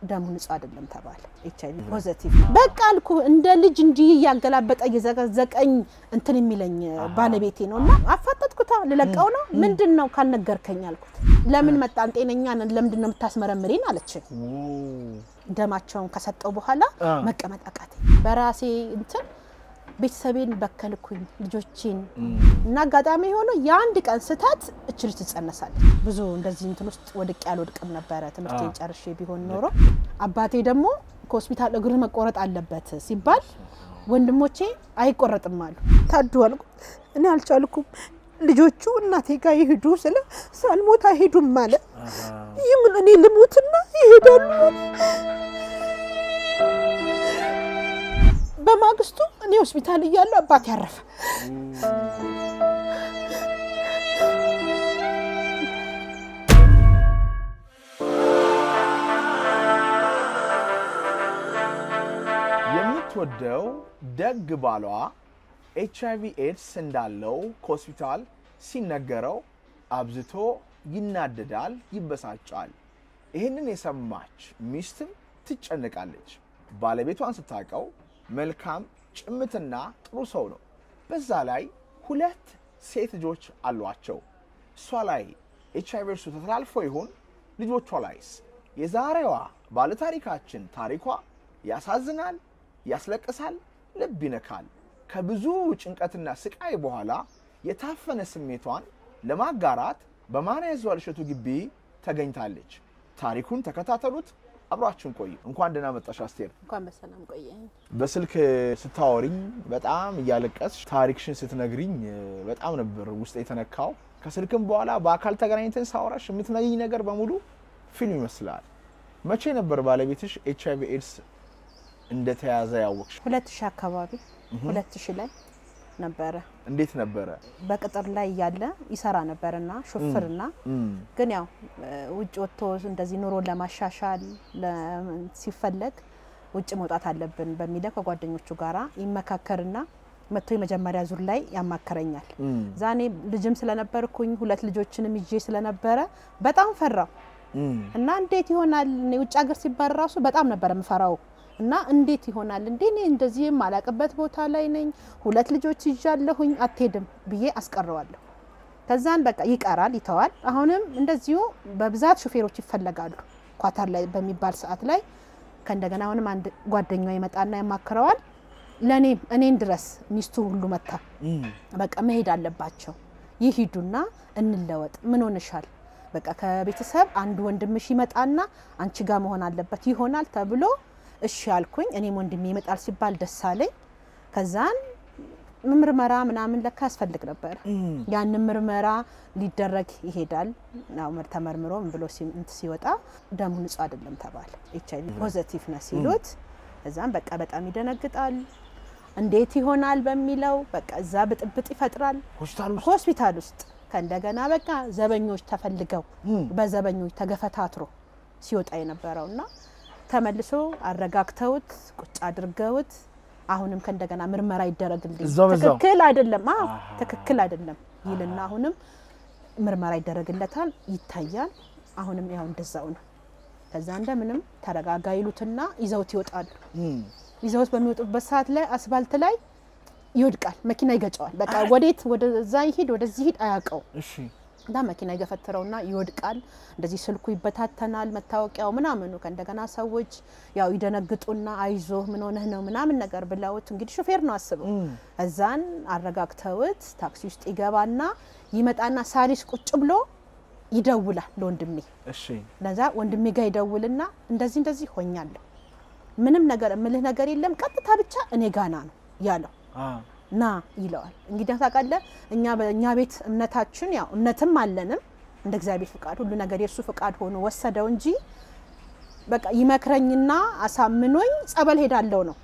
ደሙ ንጹህ አይደለም ተባለ። ኤች አይቪ ፖዘቲቭ በቃ አልኩ። እንደ ልጅ እንዲህ እያገላበጠ እየዘቀዘቀኝ እንትን የሚለኝ ባለቤቴ ነው እና አፋጠጥኩታ። ልለቀው ነው ምንድን ነው ካልነገርከኝ አልኩት። ለምን መጣን? ጤነኛ ነን። ለምንድን ነው የምታስመረምሪን አለችኝ። ደማቸውን ከሰጠው በኋላ መቀመጥ አቃተኝ። በራሴ እንትን ቤተሰቤን በከልኩኝ ልጆቼን እና አጋጣሚ የሆነ የአንድ ቀን ስህተት እች ልጅ ትጸነሳለች። ብዙ እንደዚህ እንትን ውስጥ ወድቄ አልወድቅም ነበረ ትምህርቴን ጨርሼ ቢሆን ኖሮ። አባቴ ደግሞ ከሆስፒታል እግር መቆረጥ አለበት ሲባል ወንድሞቼ አይቆረጥም አሉ። ታዱ አልኩ። እኔ አልቻልኩም። ልጆቹ እናቴ ጋር ይሄዱ ስለ ሳልሞት አይሄዱም ማለት ይምን እኔ ልሙትና ይሄዳሉ። በማግስቱ እኔ ሆስፒታል እያለሁ አባቴ ያረፈ። የምትወደው ደግ ባሏ ኤች አይቪ ኤድስ እንዳለው ከሆስፒታል ሲነገረው አብዝቶ ይናደዳል፣ ይበሳጫል። ይህንን የሰማች ሚስትም ትጨነቃለች። ባለቤቷን ስታውቀው መልካም ጭምትና ጥሩ ሰው ነው። በዛ ላይ ሁለት ሴት ልጆች አሏቸው። እሷ ላይ ኤች አይቪ ኤድሱ ተላልፎ ይሆን? ልጆቿ ላይስ? የዛሬዋ ባለታሪካችን ታሪኳ ያሳዝናል፣ ያስለቅሳል፣ ልብ ይነካል። ከብዙ ጭንቀትና ስቃይ በኋላ የታፈነ ስሜቷን ለማጋራት በማርያ ይዟል እሸቱ ግቢ ተገኝታለች። ታሪኩን ተከታተሉት። አብሯችን ቆዩ። እንኳን ደህና መጣሽ አስቴር። እንኳን በሰላም ቆየኝ። በስልክ ስታወሪኝ በጣም እያለቀስሽ ታሪክሽን ስትነግሪኝ በጣም ነበር ውስጥ የተነካው። ከስልክም በኋላ በአካል ተገናኝተን ሳወራሽ የምትነግኝ ነገር በሙሉ ፊልም ይመስላል። መቼ ነበር ባለቤትሽ ኤች አይቪ ኤድስ እንደተያዘ ያወቅሽ? ሁለት ሺህ አካባቢ ሁለት ሺህ ላይ ነበረ። እንዴት ነበረ? በቅጥር ላይ እያለ ይሰራ ነበርና ሹፍርና ግን ያው ውጭ ወጥቶ እንደዚህ ኑሮን ለማሻሻል ሲፈለግ ውጭ መውጣት አለብን በሚለው ከጓደኞቹ ጋራ ይመካከርና መጥቶ የመጀመሪያ ዙር ላይ ያማከረኛል። ዛኔ ልጅም ስለነበርኩኝ ሁለት ልጆችንም ይዤ ስለነበረ በጣም ፈራው እና እንዴት ይሆናል እኔ ውጭ ሀገር ሲባል ራሱ በጣም ነበር የምፈራው እና እንዴት ይሆናል እንዴ እኔ እንደዚህ የማላቅበት ቦታ ላይ ነኝ፣ ሁለት ልጆች ይዣለሁኝ፣ አትሄድም ብዬ አስቀረዋለሁ። ከዛን በቃ ይቀራል፣ ይተዋል። አሁንም እንደዚሁ በብዛት ሹፌሮች ይፈለጋሉ። ኳታር ላይ በሚባል ሰዓት ላይ ከእንደገና አሁንም አንድ ጓደኛው ይመጣና ያማክረዋል። ለእኔም እኔን ድረስ ሚስቱ ሁሉ መታ በቃ መሄድ አለባቸው፣ ይሂዱና እንለወጥ። ምን ሆንሻል? በቃ ከቤተሰብ አንዱ ወንድምሽ ይመጣና አንቺ ጋር መሆን አለበት ይሆናል ተብሎ እሺ አልኩኝ። እኔም ወንድሜ ይመጣል ሲባል ደስ አለኝ። ከዛን ምርመራ ምናምን ለካ ያስፈልግ ነበር። ያንን ምርመራ ሊደረግ ይሄዳል። ያው ተመርምሮ ምን ብሎ እንት ሲወጣ ደሙ ንጹህ አይደለም ተባለ። ኤች አይቪ ፖዘቲቭ ነው ሲሉት፣ እዛም በቃ በጣም ይደነግጣል። እንዴት ይሆናል በሚለው በቃ እዛ ብጥብጥ ይፈጥራል ሆስፒታል ውስጥ ከእንደገና በቃ ዘበኞች ተፈልገው በዘበኞች ተገፈታትሮ ሲወጣ የነበረው እና ተመልሶ አረጋግተውት ቁጭ አድርገውት አሁንም ከእንደገና ምርመራ ይደረግልኝ ትክክል አይደለም፣ አዎ ትክክል አይደለም ይልና አሁንም ምርመራ ይደረግለታል፣ ይታያል። አሁንም ያው እንደዛው ነው። ከዛ እንደምንም ተረጋጋ ይሉትና ይዘውት ይወጣሉ። ይዘውት በሚወጡበት ሰዓት ላይ አስፋልት ላይ ይወድቃል፣ መኪና ይገጨዋል። በቃ ወዴት ወደዛ ይሄድ ወደዚህ ሂድ አያውቀው እና መኪና ይገፈትረውና ይወድቃል። እንደዚህ ስልኩ ይበታተናል፣ መታወቂያው ምናምኑ። ከእንደገና ሰዎች ያው ይደነግጡና አይዞ ምን ሆነህ ነው ምናምን ነገር ብለውት እንግዲህ ሹፌር ነው አስበው፣ እዛን አረጋግተውት ታክሲ ውስጥ ይገባና ይመጣና ሳሪስ ቁጭ ብሎ ይደውላል ለወንድሜ። ለዛ ወንድሜ ጋር ይደውልና እንደዚህ እንደዚህ ሆኛለሁ፣ ምንም ነገር እምልህ ነገር የለም፣ ቀጥታ ብቻ እኔ ጋና ነው ያለው ና ይለዋል። እንግዲህ ታውቃለህ እኛ በእኛ ቤት እምነታችን ያው እምነትም አለንም እንደ እግዚአብሔር ፍቃድ ሁሉ ነገር የእሱ ፍቃድ ሆኖ ወሰደው እንጂ በቃ ይመክረኝና አሳምኖኝ ጸበል ሄዳለው ነው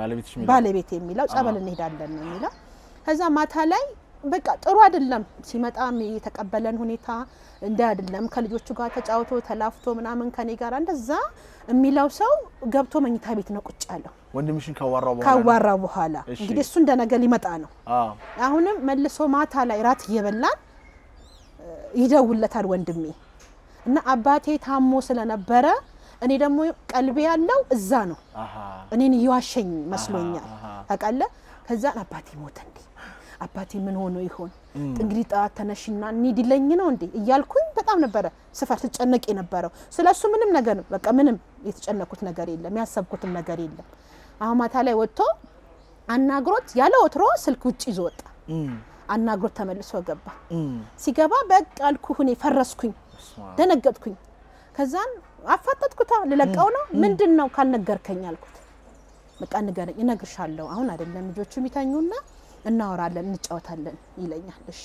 ባለቤት የሚለው ጸበል እንሄዳለን ነው የሚለው። ከዛ ማታ ላይ በቃ ጥሩ አይደለም ሲመጣም የተቀበለን ሁኔታ እንደ አይደለም ከልጆቹ ጋር ተጫውቶ ተላፍቶ ምናምን ከኔ ጋር እንደዛ የሚለው ሰው ገብቶ መኝታ ቤት ነው ቁጭ ያለው ወንድምሽን ካዋራው በኋላ ካዋራ በኋላ እንግዲህ እሱ እንደ ነገ ሊመጣ ነው። አሁንም መልሶ ማታ ላይ ራት እየበላን ይደውለታል ወንድሜ እና አባቴ ታሞ ስለነበረ እኔ ደግሞ ቀልቤ ያለው እዛ ነው። አሃ እኔን እየዋሸኝ መስሎኛል አሃ። ታውቃለህ። ከዛን አባቴ ሞተ እንዴ አባቴ ምን ሆኖ ይሆን እንግዲህ ጠዋት ተነሽና እንሂድ ይለኝ ነው እንዴ እያልኩኝ በጣም ነበረ ስፈር ስጨነቅ የነበረው። ስለ እሱ ምንም ነገር በቃ ምንም የተጨነኩት ነገር የለም፣ ያሰብኩትም ነገር የለም። አሁን ማታ ላይ ወጥቶ አናግሮት ያለ ወትሮ ስልክ ውጭ ይዞ ወጣ። እም፣ አናግሮት ተመልሶ ገባ። እም፣ ሲገባ በቃ አልኩህ እኔ ፈረስኩኝ፣ በስመ አብ። ደነገጥኩኝ። ከዛን አፋጠጥኩታ ልለቀው ነው ምንድን ነው ካልነገርከኝ አልኩት። በቃ ንገረኝ፣ እነግርሻለሁ። አሁን አይደለም ልጆቹ የሚተኙና እናወራለን፣ እንጫወታለን ይለኛል። እሺ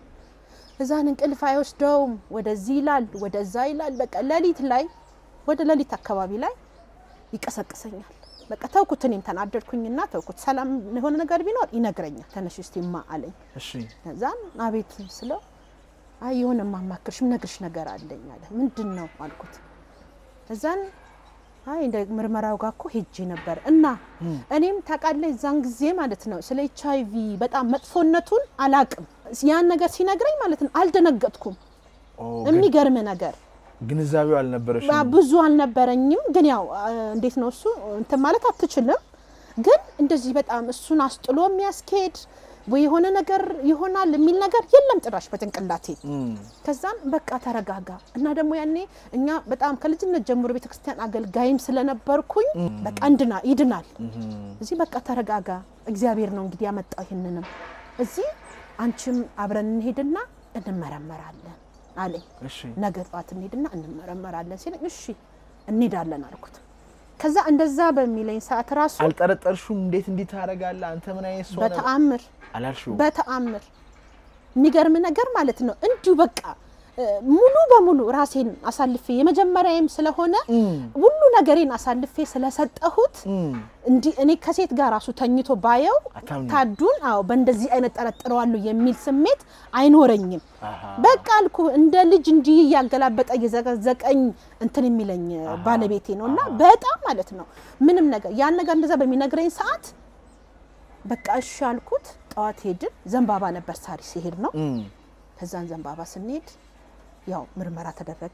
እዛን እንቅልፍ አይወስደውም። ወደዚህ ይላል፣ ወደዛ ይላል። በቃ ሌሊት ላይ ወደ ሌሊት አካባቢ ላይ ይቀሰቅሰኛል። በቃ ተውኩት። እኔም ተናደድኩኝና ተውኩት። ሰላም የሆነ ነገር ቢኖር ይነግረኛል። ተነሽ እስቲ ማ አለኝ። እሺ ከዛን አቤት ስለው አይ የሆነ ማማክርሽ ምነግርሽ ነገር አለኝ አለ። ምንድን ነው አልኩት። እዛን አይ እንደ ምርመራው ጋር እኮ ሄጄ ነበር እና እኔም ታውቃለህ እዛን ጊዜ ማለት ነው ስለ ኤች አይ ቪ በጣም መጥፎነቱን አላቅም። ያን ነገር ሲነግረኝ ማለት ነው አልደነገጥኩም። ኦ፣ ግን የሚገርም ነገር ግንዛቤው አልነበረሽም። ባ- ብዙ አልነበረኝም። ግን ያው አ፣ እንዴት ነው እሱ እንትን ማለት አትችልም። ግን እንደዚህ በጣም እሱን አስጥሎ የሚያስኬድ ወይ የሆነ ነገር ይሆናል የሚል ነገር የለም ጭራሽ በጭንቅላቴ። እም፣ ከዛም በቃ ተረጋጋ እና ደግሞ ያኔ እኛ በጣም ከልጅነት ጀምሮ ቤተክርስቲያን አገልጋይም ስለነበርኩኝ በቃ እንድና ይድናል እም፣ እዚህ በቃ ተረጋጋ፣ እግዚአብሔር ነው እንግዲህ ያመጣው ይህንንም እዚህ አንቺም አብረን እንሄድና እንመረመራለን አለኝ። እሺ ነገ ጠዋት እንሄድና እንመረመራለን ሲለኝ እሺ እንሄዳለን አልኩት። ከዛ እንደዛ በሚለኝ ሰዓት ራሱ አልጠረጠርሹም? እንዴት እንዲህ ታደርጋለህ አንተ ምን አይነት ሰው ነህ በተአምር አላልሽውም? በተአምር የሚገርም ነገር ማለት ነው እንዲሁ በቃ እ፣ ሙሉ በሙሉ ራሴን አሳልፌ የመጀመሪያዬም ስለሆነ እም፣ ሁሉ ነገሬን አሳልፌ ስለሰጠሁት እም፣ እንዲህ እኔ ከሴት ጋር ራሱ ተኝቶ ባየው አታምኚም? ታዱን አዎ በእንደዚህ አይነት ጠረጥረዋለሁ የሚል ስሜት አይኖረኝም። አሃ፣ በቃ አልኩ እንደ ልጅ እንዲህ እያገላበጠ እየዘቀዘቀኝ እንትን የሚለኝ ባለቤቴ ነው እና በጣም ማለት ነው ምንም ነገር ያን ነገር እንደዛ በሚነግረኝ ሰዓት በቃ እሺ አልኩት። ጠዋት ሄድን። ዘንባባ ነበር ሳሪ ሲሄድ ነው። እም፣ ከዛን ዘንባባ ስንሄድ ያው ምርመራ ተደረገ።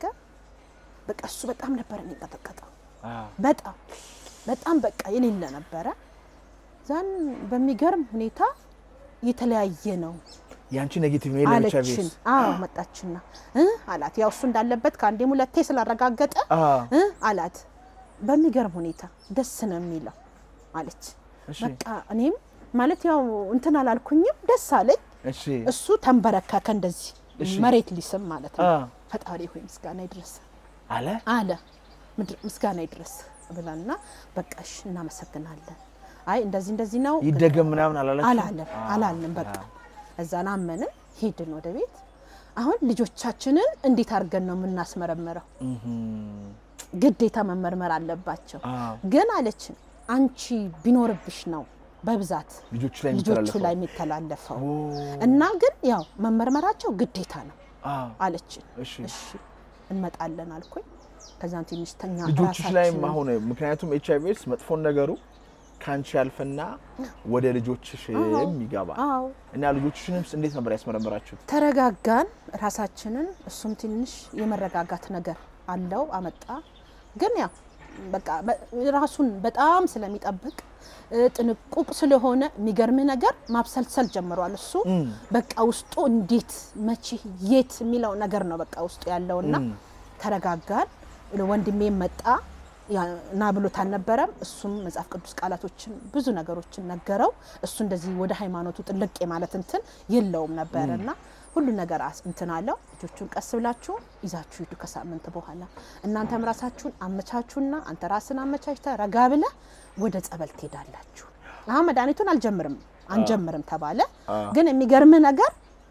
በቃ እሱ በጣም ነበር የሚንቀጠቀጠው አ፣ በጣም በጣም በቃ የሌለ ነበረ። ዛን በሚገርም ሁኔታ የተለያየ ነው ያንቺ ኔጌቲቭ ነው የለም ኤች አይ ቪ አለችን። ኤድስ? አዎ መጣችና እ አላት ያው እሱ እንዳለበት ከአንዴም ሁለቴ ስላረጋገጠ አ፣ እ አላት በሚገርም ሁኔታ ደስ ነው የሚለው አለች። እሺ በቃ እኔም ማለት ያው እንትን አላልኩኝም፣ ደስ አለኝ። እሺ እሱ ተንበረከከ እንደዚህ እሺ። መሬት ሊስም ማለት ነው። አ፣ ፈጣሪ ሆይ ምስጋና ይድረስ አለ አለ ምድር ምስጋና ይድረስ ብላና በቃ እሺ እናመሰግናለን። አይ እንደዚህ እንደዚህ ነው ይደገም ምናምን አላለችም? አላለም አ፣ አላለም። በቃ አ፣ እዛን አመንን ሄድን ወደ ቤት። አሁን ልጆቻችንን እንዴት አድርገን ነው የምናስመረምረው? እምም፣ ግዴታ መመርመር አለባቸው። አ፣ ግን አለችን አንቺ ቢኖርብሽ ነው በብዛት ልጆቹ ላይ ልጆቹ የሚተላለፈው? ላይ የሚተላለፈው ኦ፣ እና ግን ያው መመርመራቸው ግዴታ ነው አ፣ አለችን። እሺ እሺ እንመጣለን አልኩኝ። ከዛን ትንሽ ተኛ ልጆችሽ ላይም ራሳችንን- አሁን ምክንያቱም ኤች አይ ቪ ኤድስ መጥፎን ነገሩ ከአንቺ ያልፍና ወደ ልጆችሽም ይገባል አዎ እና ልጆችሽንም እንዴት ነበር ያስመረመራችሁት? ተረጋጋን ራሳችንን። እሱም ትንሽ የመረጋጋት ነገር አለው አመጣ። ግን ያው በቃ በ- ራሱን በጣም ስለሚጠብቅ እ፣ ጥንቁቅ ስለሆነ የሚገርምህ ነገር ማብሰልሰል ጀምሯል። እሱ እም፣ በቃ ውስጡ እንዴት መቼ የት የሚለው ነገር ነው በቃ ውስጡ ያለውና እም፣ ተረጋጋን። ወንድሜም መጣ ያ- ና ብሎት አልነበረም። እሱም መጽሐፍ ቅዱስ ቃላቶችን ብዙ ነገሮችን ነገረው። እሱ እንደዚህ ወደ ሃይማኖቱ ጥልቅ የማለት እንትን የለውም ነበር እና ሁሉ ነገር አስ- እንትን አለው። ልጆቹን ቀስ ብላችሁ ይዛችሁ ሂዱ ከሳምንት በኋላ እናንተም ራሳችሁን አመቻቹና አንተ ራስን አመቻችተ ረጋ ብለ ወደ ጸበል ትሄዳላችሁ። አሁን መድኃኒቱን አልጀምርም አንጀምርም ተባለ። አ፣ ግን የሚገርም ነገር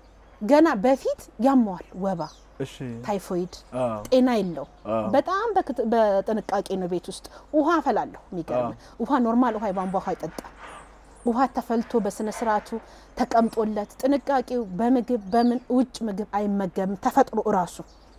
ገና በፊት ያመዋል ወባ እሺ ታይፎይድ አ፣ ጤና የለው። አ፣ በጣም በክት- በጥንቃቄ ነው ቤት ውስጥ ውሃ አፈላለሁ። የሚገርም ውሃ ኖርማል ውሃ የቧንቧ ውሃ አይጠጣም። ውሃ ተፈልቶ በስነ ስርዓቱ ተቀምጦለት ጥንቃቄው በምግብ በምን ውጭ ምግብ አይመገብም። ተፈጥሮ እራሱ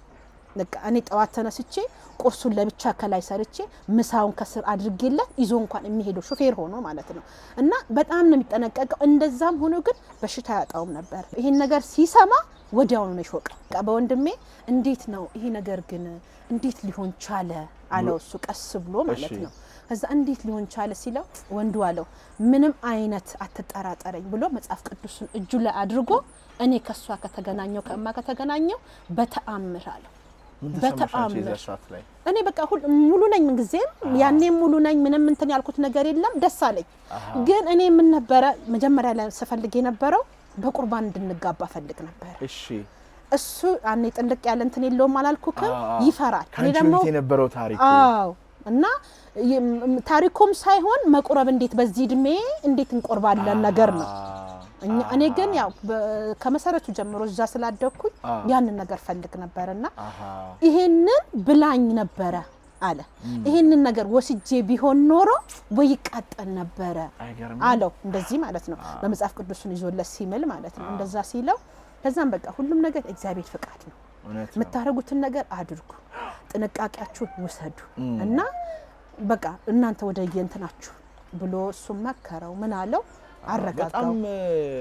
በቃ እኔ ጠዋት ተነስቼ ቁርሱን ለብቻ ከላይ ሰርቼ ምሳውን ከስር አድርጌለት ይዞ እንኳን የሚሄደው ሹፌር ሆኖ ማለት ነው። እና በጣም ነው የሚጠነቀቀው። እንደዛም ሆኖ ግን በሽታ ያጣውም ነበር። ይሄን ነገር ሲሰማ ወዲያውኑ ነው የሾቀው። በቃ በወንድሜ እንዴት ነው ይሄ ነገር ግን እንዴት ሊሆን ቻለ አለው እሱ ቀስ ብሎ ማለት እሺ። ነው። ከዛ እንዴት ሊሆን ቻለ ሲለው ወንዱ አለው ምንም አይነት አትጠራጠረኝ ብሎ መጽሐፍ ቅዱስን እጁ ላይ አድርጎ እኔ ከእሷ ከተገናኘው ከእማ ከተገናኘው በተአምር አለው ምን ተሰማሽ አንቺ በተአምር የዛ ሰዓት ላይ? እኔ በቃ ሁል ሙሉ ነኝ ምንጊዜም ያኔም ሙሉ ነኝ። ምንም እንትን ያልኩት ነገር የለም። ደስ አለኝ። አሃ። ግን እኔ ምን ነበረ መጀመሪያ ላይ ስፈልግ የነበረው በቁርባን እንድንጋባ ፈልግ ነበር። እሺ እሱ አኔ ጥልቅ ያለ እንትን የለውም አላልኩክም፣ አዎ። ይፈራል። እኔ ከአንቺ ደግሞ በፊት የነበረው ታሪክ አዎ እና ይም- ታሪኩም ሳይሆን መቁረብ እንዴት በዚህ እድሜ እንዴት እንቆርባለን ነገር ነው። እኛ እኔ ግን ያው በ- ከመሰረቱ ጀምሮ እዛ ስላደግኩኝ አዎ። ያንን ነገር ፈልግ ነበርና አሃ ይሄንን ብላኝ ነበረ አለ። ይሄንን ነገር ወስጄ ቢሆን ኖሮ ወይ ይቃጠል ነበረ አይገርም አለው። እንደዚህ ማለት ነው። በመጽሐፍ ቅዱስን ይዞለት ሲምል ማለት ነው። እንደዛ ሲለው ከዛም በቃ ሁሉም ነገር እግዚአብሔር ፍቃድ ነው። እውነት ነው። የምታደርጉትን ነገር አድርጉ፣ ጥንቃቄያችሁን ውሰዱ እና በቃ እናንተ ወደ የእንትናችሁ ብሎ እሱም መከረው። ምን አለው አረጋጋው። በጣም እ፣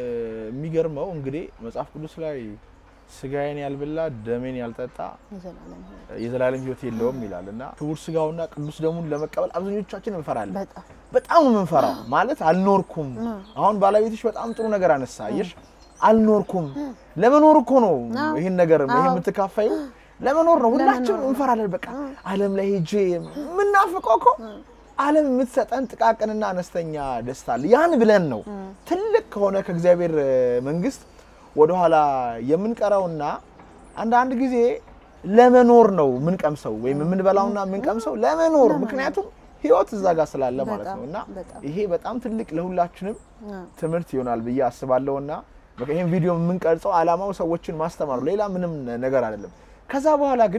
የሚገርመው እንግዲህ መጽሐፍ ቅዱስ ላይ ስጋዬን ያልበላ ደሜን ያልጠጣ የዘላለም ሕይወት የዘላለም ሕይወት የለውም ይላል እና ክቡር ስጋውና ቅዱስ ደሙን ለመቀበል አብዛኞቻችን እንፈራለን። በጣም በጣም ነው የምንፈራው። ማለት አልኖርኩም። አሁን ባለቤትሽ በጣም ጥሩ ነገር አነሳ። አየሽ፣ አልኖርኩም። ለመኖር እኮ ነው ይህን ነገር ይሄን የምትካፋዩ ለመኖር ነው። ሁላችንም እንፈራለን። በቃ ዓለም ላይ ሄጄ የምናፍቀው እኮ ዓለም የምትሰጠን ጥቃቅንና አነስተኛ ደስታ አለ። ያን ብለን ነው ትልቅ ከሆነ ከእግዚአብሔር እ፣ መንግስት ወደኋላ የምንቀረውና አንዳንድ ጊዜ ለመኖር ነው የምንቀምሰው ወይም የምንበላውና የምንቀምሰው ለመኖር ምክንያቱም ህይወት እዛ ጋር ስላለ ማለት ነው እና በጣም። ይሄ በጣም ትልቅ ለሁላችንም አዎ። ትምህርት ይሆናል ብዬ አስባለሁ እና በቃ ይህን ቪዲዮ የምንቀርጸው አላማው ሰዎችን ማስተማር ነው፣ ሌላ ምንም ነገር አይደለም። ከዛ በኋላ ግን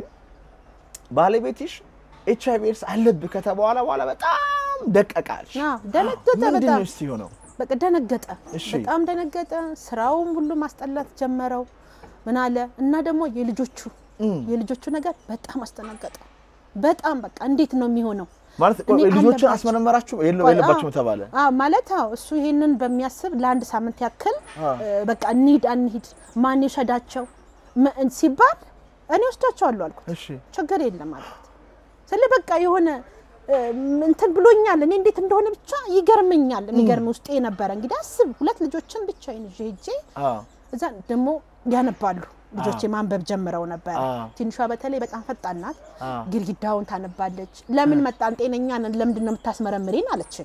ባለቤትሽ ኤች አይቪ ኤድስ አለብህ ከተባለ በኋላ በጣም ደቀቃል። አዎ፣ ደነገጠ ምንድን በጣም። ነው እስቲ ሆነው? በቃ ደነገጠ። እሺ። በጣም ደነገጠ። ስራውም ሁሉ ማስጠላት ጀመረው። ምን አለ እና ደግሞ የልጆቹ እም። የልጆቹ ነገር በጣም አስደነገጠ። በጣም በቃ እንዴት ነው የሚሆነው? ማለት እኔ ልጆችን አለባቸው። አስመረመራችሁ የለ- ቆይ፣ የለባችሁም አዎ። ተባለ። አዎ ማለት አዎ እሱ ይሄንን በሚያስብ ለአንድ ሳምንት ያክል አዎ። እ፣ በቃ እንሂድ አንሂድ ማን ይውሰዳቸው ም- ሲባል እኔ ወስዳቸዋለሁ አልኩት። እሺ ችግር የለም አልኩት። ስለ በቃ የሆነ እ፣ እንትን ብሎኛል። እኔ እንዴት እንደሆነ ብቻ ይገርመኛል። የሚገርም ውስጤ ነበረ። እንግዲህ አስብ ሁለት ልጆችን ብቻዬን ይዤ ሄጄ አዎ እዛ ደግሞ ያነባሉ ልጆቼ ማንበብ ጀምረው ነበረ። አዎ። ትንሿ በተለይ በጣም ፈጣን ናት። አዎ። ግድግዳውን ታነባለች። ለምን መጣን ጤነኛ ነን፣ ለምንድን ነው የምታስመረምሪን አለች።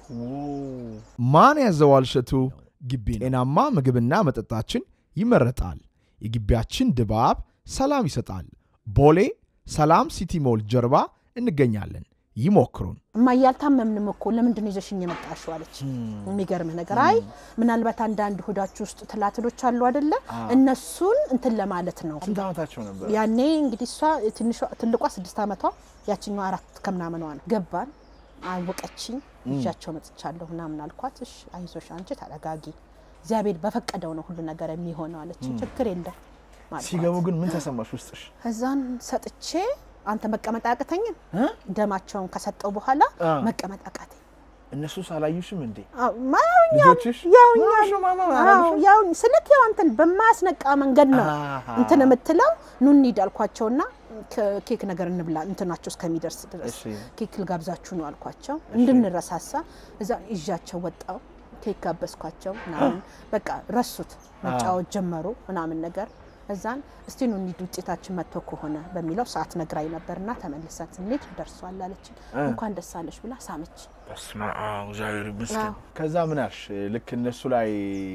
ማን ያዘዋል እሸቱ ግቢ ነው። ጤናማ ምግብና መጠጣችን ይመረጣል። የግቢያችን ድባብ ሰላም ይሰጣል። ቦሌ ሰላም ሲቲ ሞል ጀርባ እንገኛለን። ይሞክሩን። እማዬ አልታመምንም እኮ ለምንድን ነው ይዘሽኝ የመጣሽው አለች። የሚገርምህ ነገር አይ ምናልባት አንዳንድ ሆዳችሁ ውስጥ ትላትሎች አሉ አይደለ? እነሱን እንትን ለማለት ነው። ስንት ዓመታቸው ነበር? ያኔ እንግዲህ እሷ ትንሿ- ትልቋ ስድስት ዓመቷ ያችኛዋ አራት ከምናምኗ ነው። ገባን፣ አወቀችኝ፣ ይዣቸው መጥቻለሁ ምናምን አልኳት። እሺ አይዞሽ አንቺ ተረጋጊ፣ እግዚአብሔር በፈቀደው ነው ሁሉ ነገር የሚሆነው አለች። ችግር የለም አልኳት። ሲገቡ ግን ምን ተሰማሽ ውስጥሽ? ከዛን ሰጥቼ አንተ መቀመጥ አያቅተኝም። ደማቸውን ከሰጠው በኋላ አ። መቀመጥ አቃተኝ። እነሱ ሳላዩሽም እንዴ አዎ፣ ማያውኛ ልጆችሽ ያውኛ ምን ሆነሽ ነው ማማ አዎ አላሉሽም? ያው ስልክ ያው አንተን በማያስነቃ መንገድ ነው አሃ። እንትን የምትለው ኑ እንሂድ አልኳቸውና ከ- ኬክ ነገር እንብላ እንትናቸው እስከሚደርስ ድረስ እሺ። ኬክ ልጋብዛችሁ ነው አልኳቸው እንድንረሳሳ እዛ ይዣቸው ወጣው ኬክ ጋበዝኳቸው ምናምን በቃ ረሱት መጫወት ጀመሩ ምናምን ነገር እዛን እስቲ ኑ እንሂድ ውጤታችን መጥቶ ከሆነ በሚለው ሰዓት ነግራኝ ነበርና ተመልሰን ስንሄድ ደርሷል አለችን እንኳን ደስ አለሽ ብላ ሳመች በስመ አብ እግዚአብሔር ይመስገን። አዎ። ከዛ ምን አልሽ? ልክ እነሱ ላይ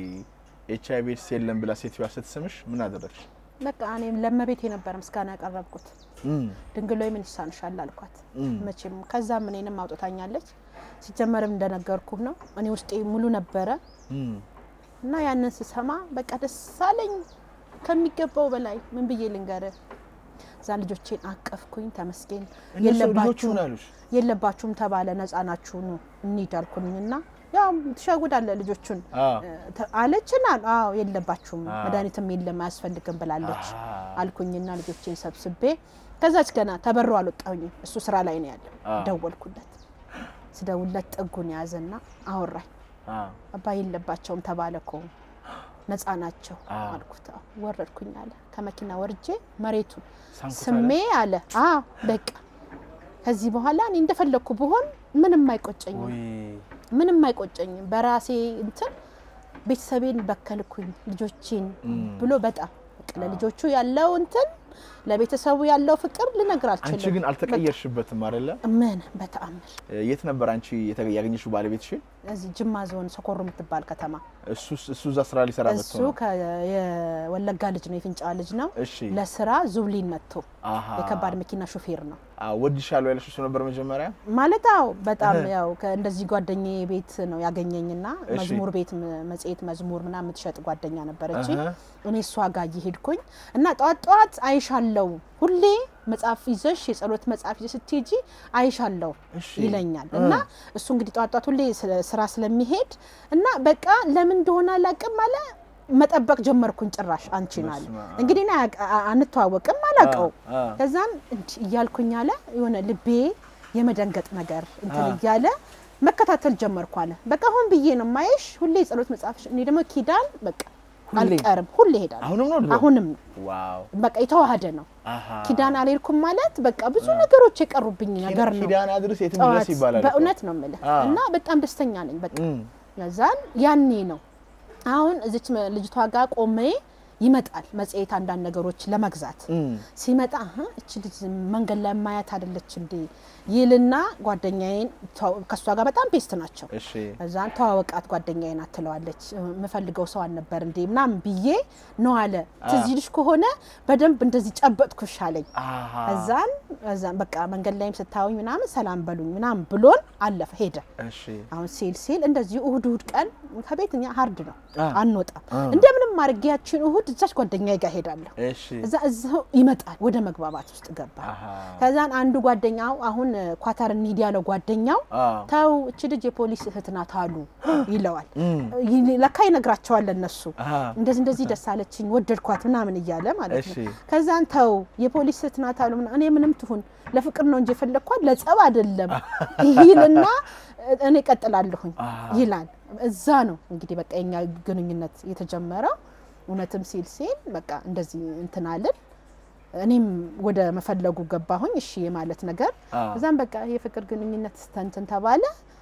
ኤች አይቪ ኤድስ የለም ብላ ሴትዮዋ ስትስምሽ ምን አደረግሽ? በቃ እኔም ለመቤቴ ነበር ምስጋና ያቀረብኩት እም፣ ድንግል ሆይ ምን ይሳንሻል አልኳት። እም፣ መቼም ከዛም እኔንም አውጥታኛለች። ሲጀመርም እንደነገርኩህ ነው እኔ ውስጤ ሙሉ ነበረ እም። እና ያንን ስሰማ በቃ ደስ አለኝ ከሚገባው በላይ ምን ብዬ ልንገርህ። እዛ ልጆቼን አቀፍኩኝ። ተመስገን እነሱ ልጆቹ የለባችሁም ምን አሉሽ? የለባችሁም ተባለ። ነፃ ናችሁ ኑ እንሂድ አልኩኝና ያው ትሸጉዳለህ ልጆቹን አዎ። ተ- አለችን አሉ። አዎ የለባችሁም አዎ። መድኃኒትም የለም አያስፈልግም ብላለች አዎ። አልኩኝና ልጆቼን ሰብስቤ ከዛች ገና ተበሮ አልወጣሁኝም። እሱ ስራ ላይ ነው ያለው። አዎ። ደወልኩለት። ስደውለት ጥጉን ያዘና አወራኝ። አዎ። አባ የለባቸውም ተባለ እኮ ነፃ ናቸው አዎ። አልኩት። አዎ። ወረድኩኝ አለ። ከመኪና ወርጄ መሬቱን ሳንኩት ስሜ አለ። አዎ በቃ ከዚህ በኋላ እኔ እንደፈለግኩ ብሆን ምንም አይቆጨኝም፣ ወይ ምንም አይቆጨኝም። በራሴ እንትን ቤተሰቤን በከልኩኝ ልጆቼን እም። ብሎ በጣም በቃ ለልጆቹ ያለው እንትን ለቤተሰቡ ያለው ፍቅር ልነግር አንቺ አልችልም። ግን አልተቀየርሽበትም አይደለ? ምን በተአምር የት ነበር አንቺ የተ- ያገኘሽው ባለቤትሽን? እዚህ ጅማ ዞን ሰኮሮ የምትባል ከተማ እሱ እሱ እዛ ስራ ሊሰራ መጥቶ እሱ ነው? ከ- የወለጋ ልጅ ነው፣ የፊንጫ ልጅ ነው። እሺ ለስራ ዙብሊን መጥቶ አሃ የከባድ መኪና ሾፌር ነው አዎ፣ ወድሻለሁ ያለሽ እሱ ነበር መጀመሪያ? ማለት አዎ፣ በጣም እህ። ያው እንደዚህ ጓደኛዬ ቤት ነው ያገኘኝና እሺ። መዝሙር ቤት ም- መጽሔት መዝሙር ምናምን የምትሸጥ ጓደኛ ነበረች። እህ። እኔ እሷ ጋር እየሄድኩኝ እና ጠዋት ጠዋት አይሻለው ሁሌ መጽሐፍ ይዘሽ የጸሎት መጽሐፍ ይዘሽ ስትሄጂ አይሻለው እሺ ይለኛል እ። እና እሱ እንግዲህ ጠዋት ጠዋት ሁሌ ስለ- ስራ ስለሚሄድ እና በቃ ለምን እንደሆነ አላውቅም አለ መጠበቅ ጀመርኩኝ። ጭራሽ አንቺን አለ በስመ አብ። እንግዲህ እኔ አያውቅ- አ- አንተዋወቅም አላውቀው አ፣ አ። ከዛም እንዲህ እያልኩኝ አለ የሆነ ልቤ የመደንገጥ ነገር እንትን አ። እያለ መከታተል ጀመርኩ አለ። በቃ አሁን ብዬ ነው ማየሽ ሁሌ የጸሎት መጽሐፍ እኔ ደግሞ ኪዳን በቃ ሁሌ? አልቀርም ሁሌ እሄዳለሁ። አሁንም ነው ድሮ? አሁንም ነው ዋው በቃ የተዋሃደ ነው። አሃ ኪዳን አልሄድኩም ማለት በቃ ብዙ ነገሮች የቀሩብኝ ነገር ነው። ኪዳን አድርስ የትም ድረስ ጠዋት ይባላል እኮ። በእውነት ነው የምልህ አ። እና በጣም ደስተኛ ነኝ። በቃ እም፣ ከዛን ያኔ ነው አሁን እዚች መ- ልጅቷ ጋር ቆሜ ይመጣል መጽሔት አንዳንድ ነገሮች ለመግዛት እም። ሲመጣ አሀ እች ልጅ መንገድ ላይ ማያት አይደለች እንዴ ይልና ጓደኛዬን ተዋ- ከእሷ ጋር በጣም ፔስት ናቸው። እሺ እዛን ተዋወቃት ጓደኛዬን አትለዋለች የምፈልገው ሰው አልነበር እንዴ ምናምን ብዬ ነው አለ። ትዝ ይልሽ ከሆነ በደንብ እንደዚህ ጨበጥኩሽ አለኝ። አሃ እዛን እዛን በቃ መንገድ ላይም ስታዩኝ ምናምን ሰላም በሉኝ ምናምን ብሎን አለፈ ሄደ። እሺ አሁን ሲል ሲል እንደዚህ እሁድ እሁድ ቀን ከቤት እኛ ሀርድ ነው አ። አንወጣም። አ። እንደምንም አድርጌ ያችን እሁድ እዛች ጓደኛዬ ጋር ሄዳለሁ። እሺ እዛ እዛው ይመጣል ወደ መግባባት ውስጥ ገባ። አሃ ከዛን አንዱ ጓደኛው አሁን ኳታር እንሂድ ያለው ጓደኛው አ ተው እች ልጅ የፖሊስ እህት ናት አሉ ይለዋል። እም፣ ይ- ለካ ይነግራቸዋል ለነሱ አሃ እንደዚህ እንደዚህ ደስ አለችኝ ወደድኳት ምናምን እያለ ማለት እሺ ነው። ከዛን ተው የፖሊስ እህት ናት አሉ ምና- እኔ ምንም ትሁን ለፍቅር ነው እንጂ የፈለግኳት ለጸብ አይደለም ይልና እኔ ቀጥላለሁኝ አሃ ይላል። እዛ ነው እንግዲህ በቃ የኛ ግንኙነት የተጀመረው። እውነትም ሲል ሲል በቃ እንደዚህ እንትን አልን። እኔም ወደ መፈለጉ ገባሁኝ። እሺ የማለት ነገር አ እዛም በቃ የፍቅር ግንኙነት ስተንትን ተባለ።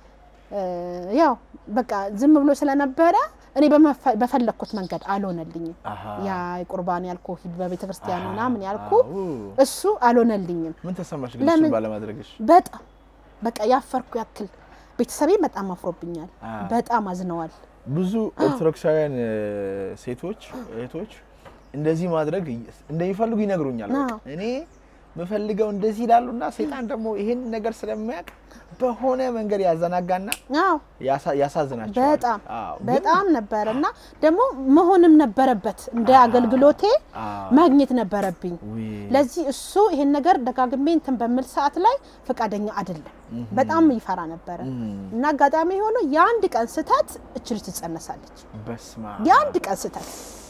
እ፣ ያው በቃ ዝም ብሎ ስለነበረ እኔ በመፈ- በፈለግኩት መንገድ አልሆነልኝም። አሃ ያ ቁርባን ያልኩ ሂድ በቤተ ክርስቲያን አሃ፣ ምናምን ያልኩ አዎ። እሱ አልሆነልኝም። ምን ተሰማሽ ግን ለምን? እሱን ባለማድረግሽ? በጣም በቃ ያፈርኩ ያክል ቤተሰቤ በጣም አፍሮብኛል። አ በጣም አዝነዋል። ብዙ ኦርቶዶክሳውያን እ፣ ሴቶች እህቶች እንደዚህ ማድረግ እንደሚፈልጉ ይነግሩኛል። በቃ አዎ። እኔ የምፈልገው እንደዚህ ይላሉና ሰይጣን ደግሞ ይሄን ነገር ስለሚያውቅ በሆነ መንገድ ያዘናጋና አዎ ያሳ- ያሳዝናቸዋል። በጣም አዎ፣ ግን- በጣም ነበረ እና ደግሞ መሆንም ነበረበት እንደ አገልግሎቴ አዎ። ማግኘት ነበረብኝ። ውይ፣ ለዚህ እሱ ይሄን ነገር ደጋግሜ እንትን በምል ሰዓት ላይ ፈቃደኛ አይደለም። በጣም ይፈራ ነበረ እም፣ እና አጋጣሚ ሆኖ የአንድ ቀን ስህተት እች ልጅ ትጸነሳለች። በስመ አብ። የአንድ ቀን ስህተት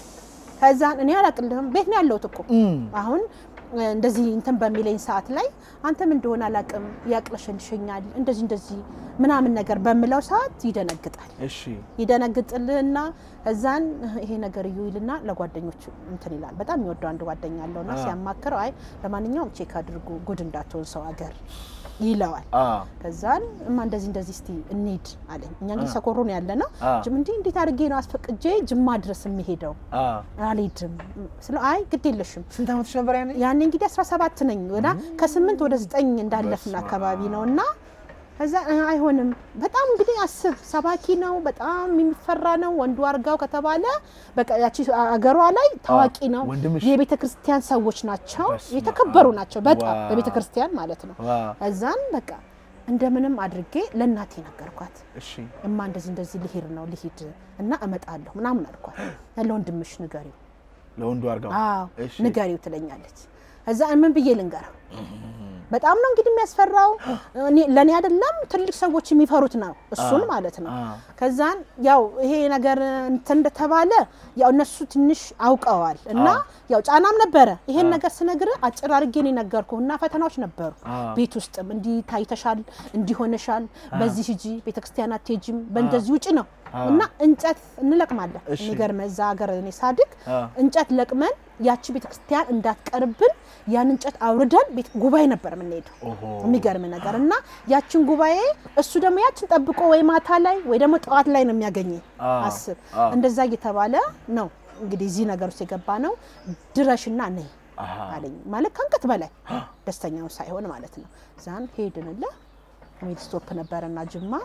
ከዛን እኔ አላቅልህም ቤት ነው ያለሁት እኮ እም፣ አሁን እ፣ እንደዚህ እንትን በሚለኝ ሰዓት ላይ አንተም እንደሆነ አላቅም ያቅለሸልሸኛል እንደዚህ እንደዚህ ምናምን ነገር በምለው ሰዓት ይደነግጣል። እሺ ይደነግጥልህና እዛን ይሄ ነገር እዩ ይልና ለጓደኞቹ እንትን ይላል። በጣም የሚወደው አንድ ጓደኛ አለውና አ። ሲያማክረው አይ ለማንኛውም ቼክ አድርጉ ጉድ እንዳትሆን ሰው አገር ይለዋል። አ ከዛን እማ እንደዚህ እንደዚህ እስቲ እንሂድ አለኝ። እኛ እንግዲህ አ። ሰኮሮ ነው ያለ ነው። አ እንዲህ እንዴት አድርጌ ነው አስፈቅጄ ጅማ ድረስ የሚሄደው አ አልሄድም ስለ አይ ግድ የለሽም ስንት ዓመትሽ ነበር ያኔ? ያኔ እንግዲህ 17 ነኝ ወዳ ከስምንት ወደ ዘጠኝ እንዳለፍን በስመ አካባቢ አብ። ነው እና ከዛ እ፣ አይሆንም በጣም እንግዲህ አስብ ሰባኪ ነው በጣም የሚፈራ ነው ወንዱ አርጋው ከተባለ በቃ ያቺ አገሯ ላይ ታዋቂ ነው ወንድምሽ? የቤተ ክርስቲያን ሰዎች ናቸው በስመ የተከበሩ አብ። ናቸው በጣም ዋው። በቤተ ክርስቲያን ማለት ነው ዋ እዛን በቃ እንደምንም አድርጌ ለእናቴ ነገርኳት እሺ እማ እንደዚህ እንደዚህ ልሄድ ነው ልሂድ እና እመጣለሁ ምናምን አልኳት ለወንድምሽ ንገሪው ለወንዱ አርጋው አዎ እሺ። ንገሪው ትለኛለች። እዛ ምን ብዬ ልንገረው? በጣም ነው እንግዲህ የሚያስፈራው። እኔ- ለእኔ አይደለም ትልቅ ሰዎች የሚፈሩት ነው እሱን አ፣ ማለት ነው። አ ከዛን ያው ይሄ ነገር እንትን እንደተባለ ያው እነሱ ትንሽ አውቀዋል እና አ። ያው ጫናም ነበረ። ይሄን አ። ነገር ስነግር አጭር አድርጌ ነው የነገርኩህ እና ፈተናዎች ነበሩ አ ቤት ውስጥም እንዲህ ታይተሻል፣ እንዲሆነሻል፣ በዚህ ሂጂ፣ ቤተክርስቲያን አትሄጂም፣ በእንደዚህ ውጭ ነው አ። እና እንጨት እንለቅማለን። እሺ። የሚገርም እዛ ሀገር እኔ ሳድግ አ። እንጨት ለቅመን ያቺ ቤተክርስቲያን እንዳትቀርብን ያን እንጨት አውርደን ቤት ጉባኤ ነበር የምንሄደው። ኦሆ። የሚገርም ነገር እና ያችን ጉባኤ እሱ ደግሞ ያችን ጠብቆ ወይ ማታ ላይ ወይ ደግሞ ጠዋት ላይ ነው የሚያገኘኝ። አ። አስብ አ። እንደዛ እየተባለ ነው እንግዲህ እዚህ ነገር ውስጥ የገባ ነው። ድረሽና ነይ አሃ። አለኝ ማለት ከአንገት በላይ ደስተኛው ሳይሆን ማለት ነው። ዛን ሄድንለ ሜድ ስቶፕ ነበረና ጅማ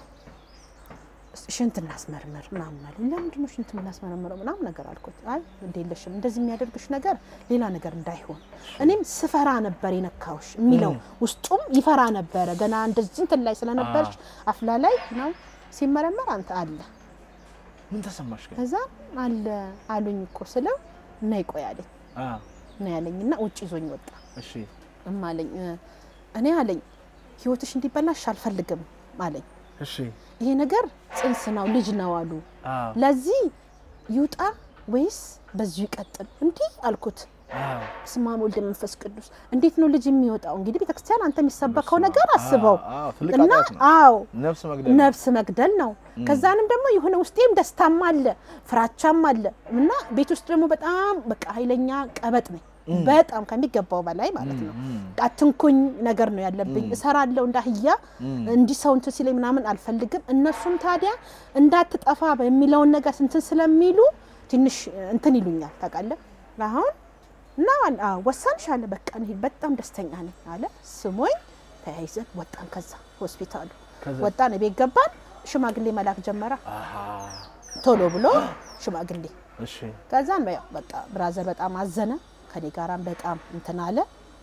ሽንት እናስመርምር ምናምን አለኝ። ለምንድን ነው ሽንት የምናስመረምረው ምናምን ነገር አልኩት። አይ እንደ የለሽም እንደዚህ የሚያደርግሽ ነገር ሌላ ነገር እንዳይሆን እኔም ስፈራ ነበር የነካውሽ የሚለው ውስጡም ይፈራ ነበረ። ገና እንደዚህ እንትን ላይ ስለነበርሽ አፍላ ላይ ነው ሲመረመር አንተ አለ ምን ተሰማሽ ግን? ከዛ አለ አሉኝ እኮ ስለው ነይ ቆይ አለኝ አ፣ ነው ያለኝና ውጭ ይዞኝ ወጣ። እሺ እማ አለኝ እ፣ እኔ አለኝ ህይወትሽ እንዲበላሽ አልፈልግም አለኝ። እሺ ይሄ ነገር ጽንስ ነው ልጅ ነው አሉ። አ፣ ለዚህ ይውጣ ወይስ በዚሁ ይቀጥል? እንዲህ አልኩት። አ፣ በስመ አብ ወልድ መንፈስ ቅዱስ እንዴት ነው ልጅ የሚወጣው? እንግዲህ ቤተክርስቲያን አንተ የሚሰበከው ነገር አስበው አ፣ አ፣ ትልቅ እና ኃጢአት ነው። አዎ ነፍስ መግደል ነው። ነፍስ መግደል ነው። ከዛንም ደግሞ የሆነ ውስጤም ደስታም አለ ፍራቻም አለ እና ቤት ውስጥ ደግሞ በጣም በቃ ኃይለኛ ቀበጥ ነኝ በጣም ከሚገባው በላይ ማለት ነው። አትንኩኝ ነገር ነው ያለብኝ። እሰራለሁ እንዳህያ እንዲህ ሰው እንትን ሲለኝ ምናምን አልፈልግም። እነሱም ታዲያ እንዳትጠፋ በሚለውን ነገር እንትን ስለሚሉ ትንሽ እንትን ይሉኛል ታውቃለህ። አሁን እና አዎ ወሰንሽ አለ በቃ እኔ በጣም ደስተኛ ነኝ አለ። ስሞኝ ተያይዘን ወጣን። ከዛ ሆስፒታሉ ከዛ? ወጣን፣ ቤት ገባን። ሽማግሌ መላክ ጀመረ አሃ፣ ቶሎ ብሎ ሽማግሌ እሺ ከዛን ያው በቃ ብራዘር በጣም አዘነ። ከኔ ጋራም በጣም እንትን አለ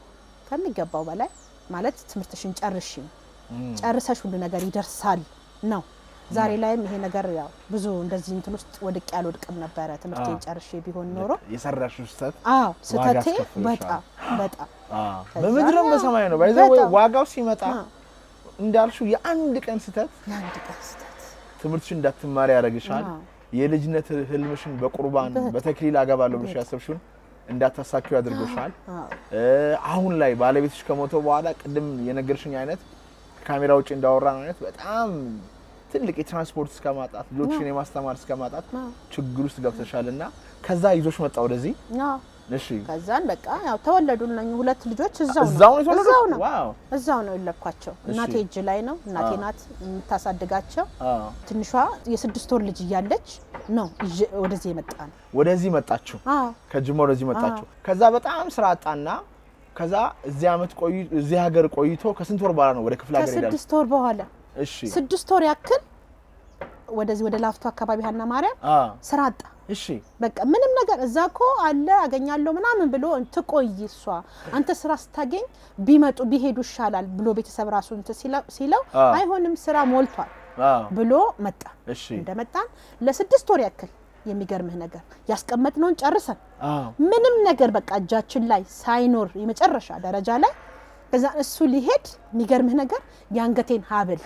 ከሚገባው በላይ ማለት ትምህርትሽን ጨርሽ ጨርሰሽ ሁሉ ነገር ይደርሳል ነው። ዛሬ ላይም ይሄ ነገር ያው ብዙ እንደዚህ እንትን ውስጥ ወድቄ አልወድቅም ነበረ ትምህርቴን አዎ። ጨርሼ ቢሆን ኖሮ የሰራሽው ስህተት አዎ ስህተቴ አስከፍሎሻል። በጣም በጣም አ፣ በምድርም በሰማይ ነው። ባይዘ በጣም። ዋጋው ሲመጣ አዎ። እንዳልሽው የአንድ ቀን ስህተት የአንድ ቀን ስህተት ትምህርትሽን እንዳትማሪ ያደርግሻል። አዎ። የልጅነት ህልምሽን በቁርባን በጣም። በተክሊል አገባለሁ ብለሽ ያሰብሽውን እንዳታሳኪው ያደርግሻል። አዎ እ፣ አሁን ላይ ባለቤትሽ ከሞተ በኋላ ቅድም የነገርሽኝ አይነት ከካሜራ ውጭ እንዳወራን አይነት በጣም ትልቅ የትራንስፖርት እስከ ማጣት ልጆችሽን የማስተማር እስከ ማጣት አዎ። ችግር ውስጥ ገብተሻል እና ከዛ ይዞሽ መጣ ወደዚህ። አዎ እሺ ከዛን በቃ ያው ተወለዱ እነኝህ ሁለት ልጆች እዛው እዛው ነው ነው የተወለዱት? እዛው ነው ዋው እዛው ነው የለኳቸው። እናቴ እጅ ላይ ነው እናቴ አዎ። ናት የምታሳድጋቸው። አዎ። ትንሿ የስድስት ወር ልጅ እያለች ነው ይዤ ወደዚህ የመጣ ነው። ወደዚህ መጣችሁ፣ አዎ ከጅማ ወደዚህ መጣችሁ። ከዛ በጣም ስራ አጣና ከዛ እዚህ አመት ቆይ እዚህ ሀገር ቆይቶ ከስንት ወር በኋላ ነው ወደ ክፍለ ሀገር ሄዳል? ከስድስት ወር በኋላ እሺ ስድስት ወር ያክል ወደዚህ ወደ ላፍቶ አካባቢ ሀና ማርያም አ ስራ አጣ። እሺ በቃ ምንም ነገር እዛ ኮ አለ አገኛለሁ ምናምን ብሎ ትቆይ እሷ አንተ ስራ ስታገኝ ቢመጡ ቢሄዱ ይሻላል ብሎ ቤተሰብ ራሱ እንትን ሲለው- ሲለው አዎ። አይሆንም ስራ ሞልቷል አ ብሎ መጣ። እሺ እንደመጣን ለስድስት ወር ያክል የሚገርምህ ነገር ያስቀመጥነውን ጨርሰን አ ምንም ነገር በቃ እጃችን ላይ ሳይኖር የመጨረሻ ደረጃ ላይ ከዛ እሱ ሊሄድ የሚገርምህ ነገር የአንገቴን ሀብል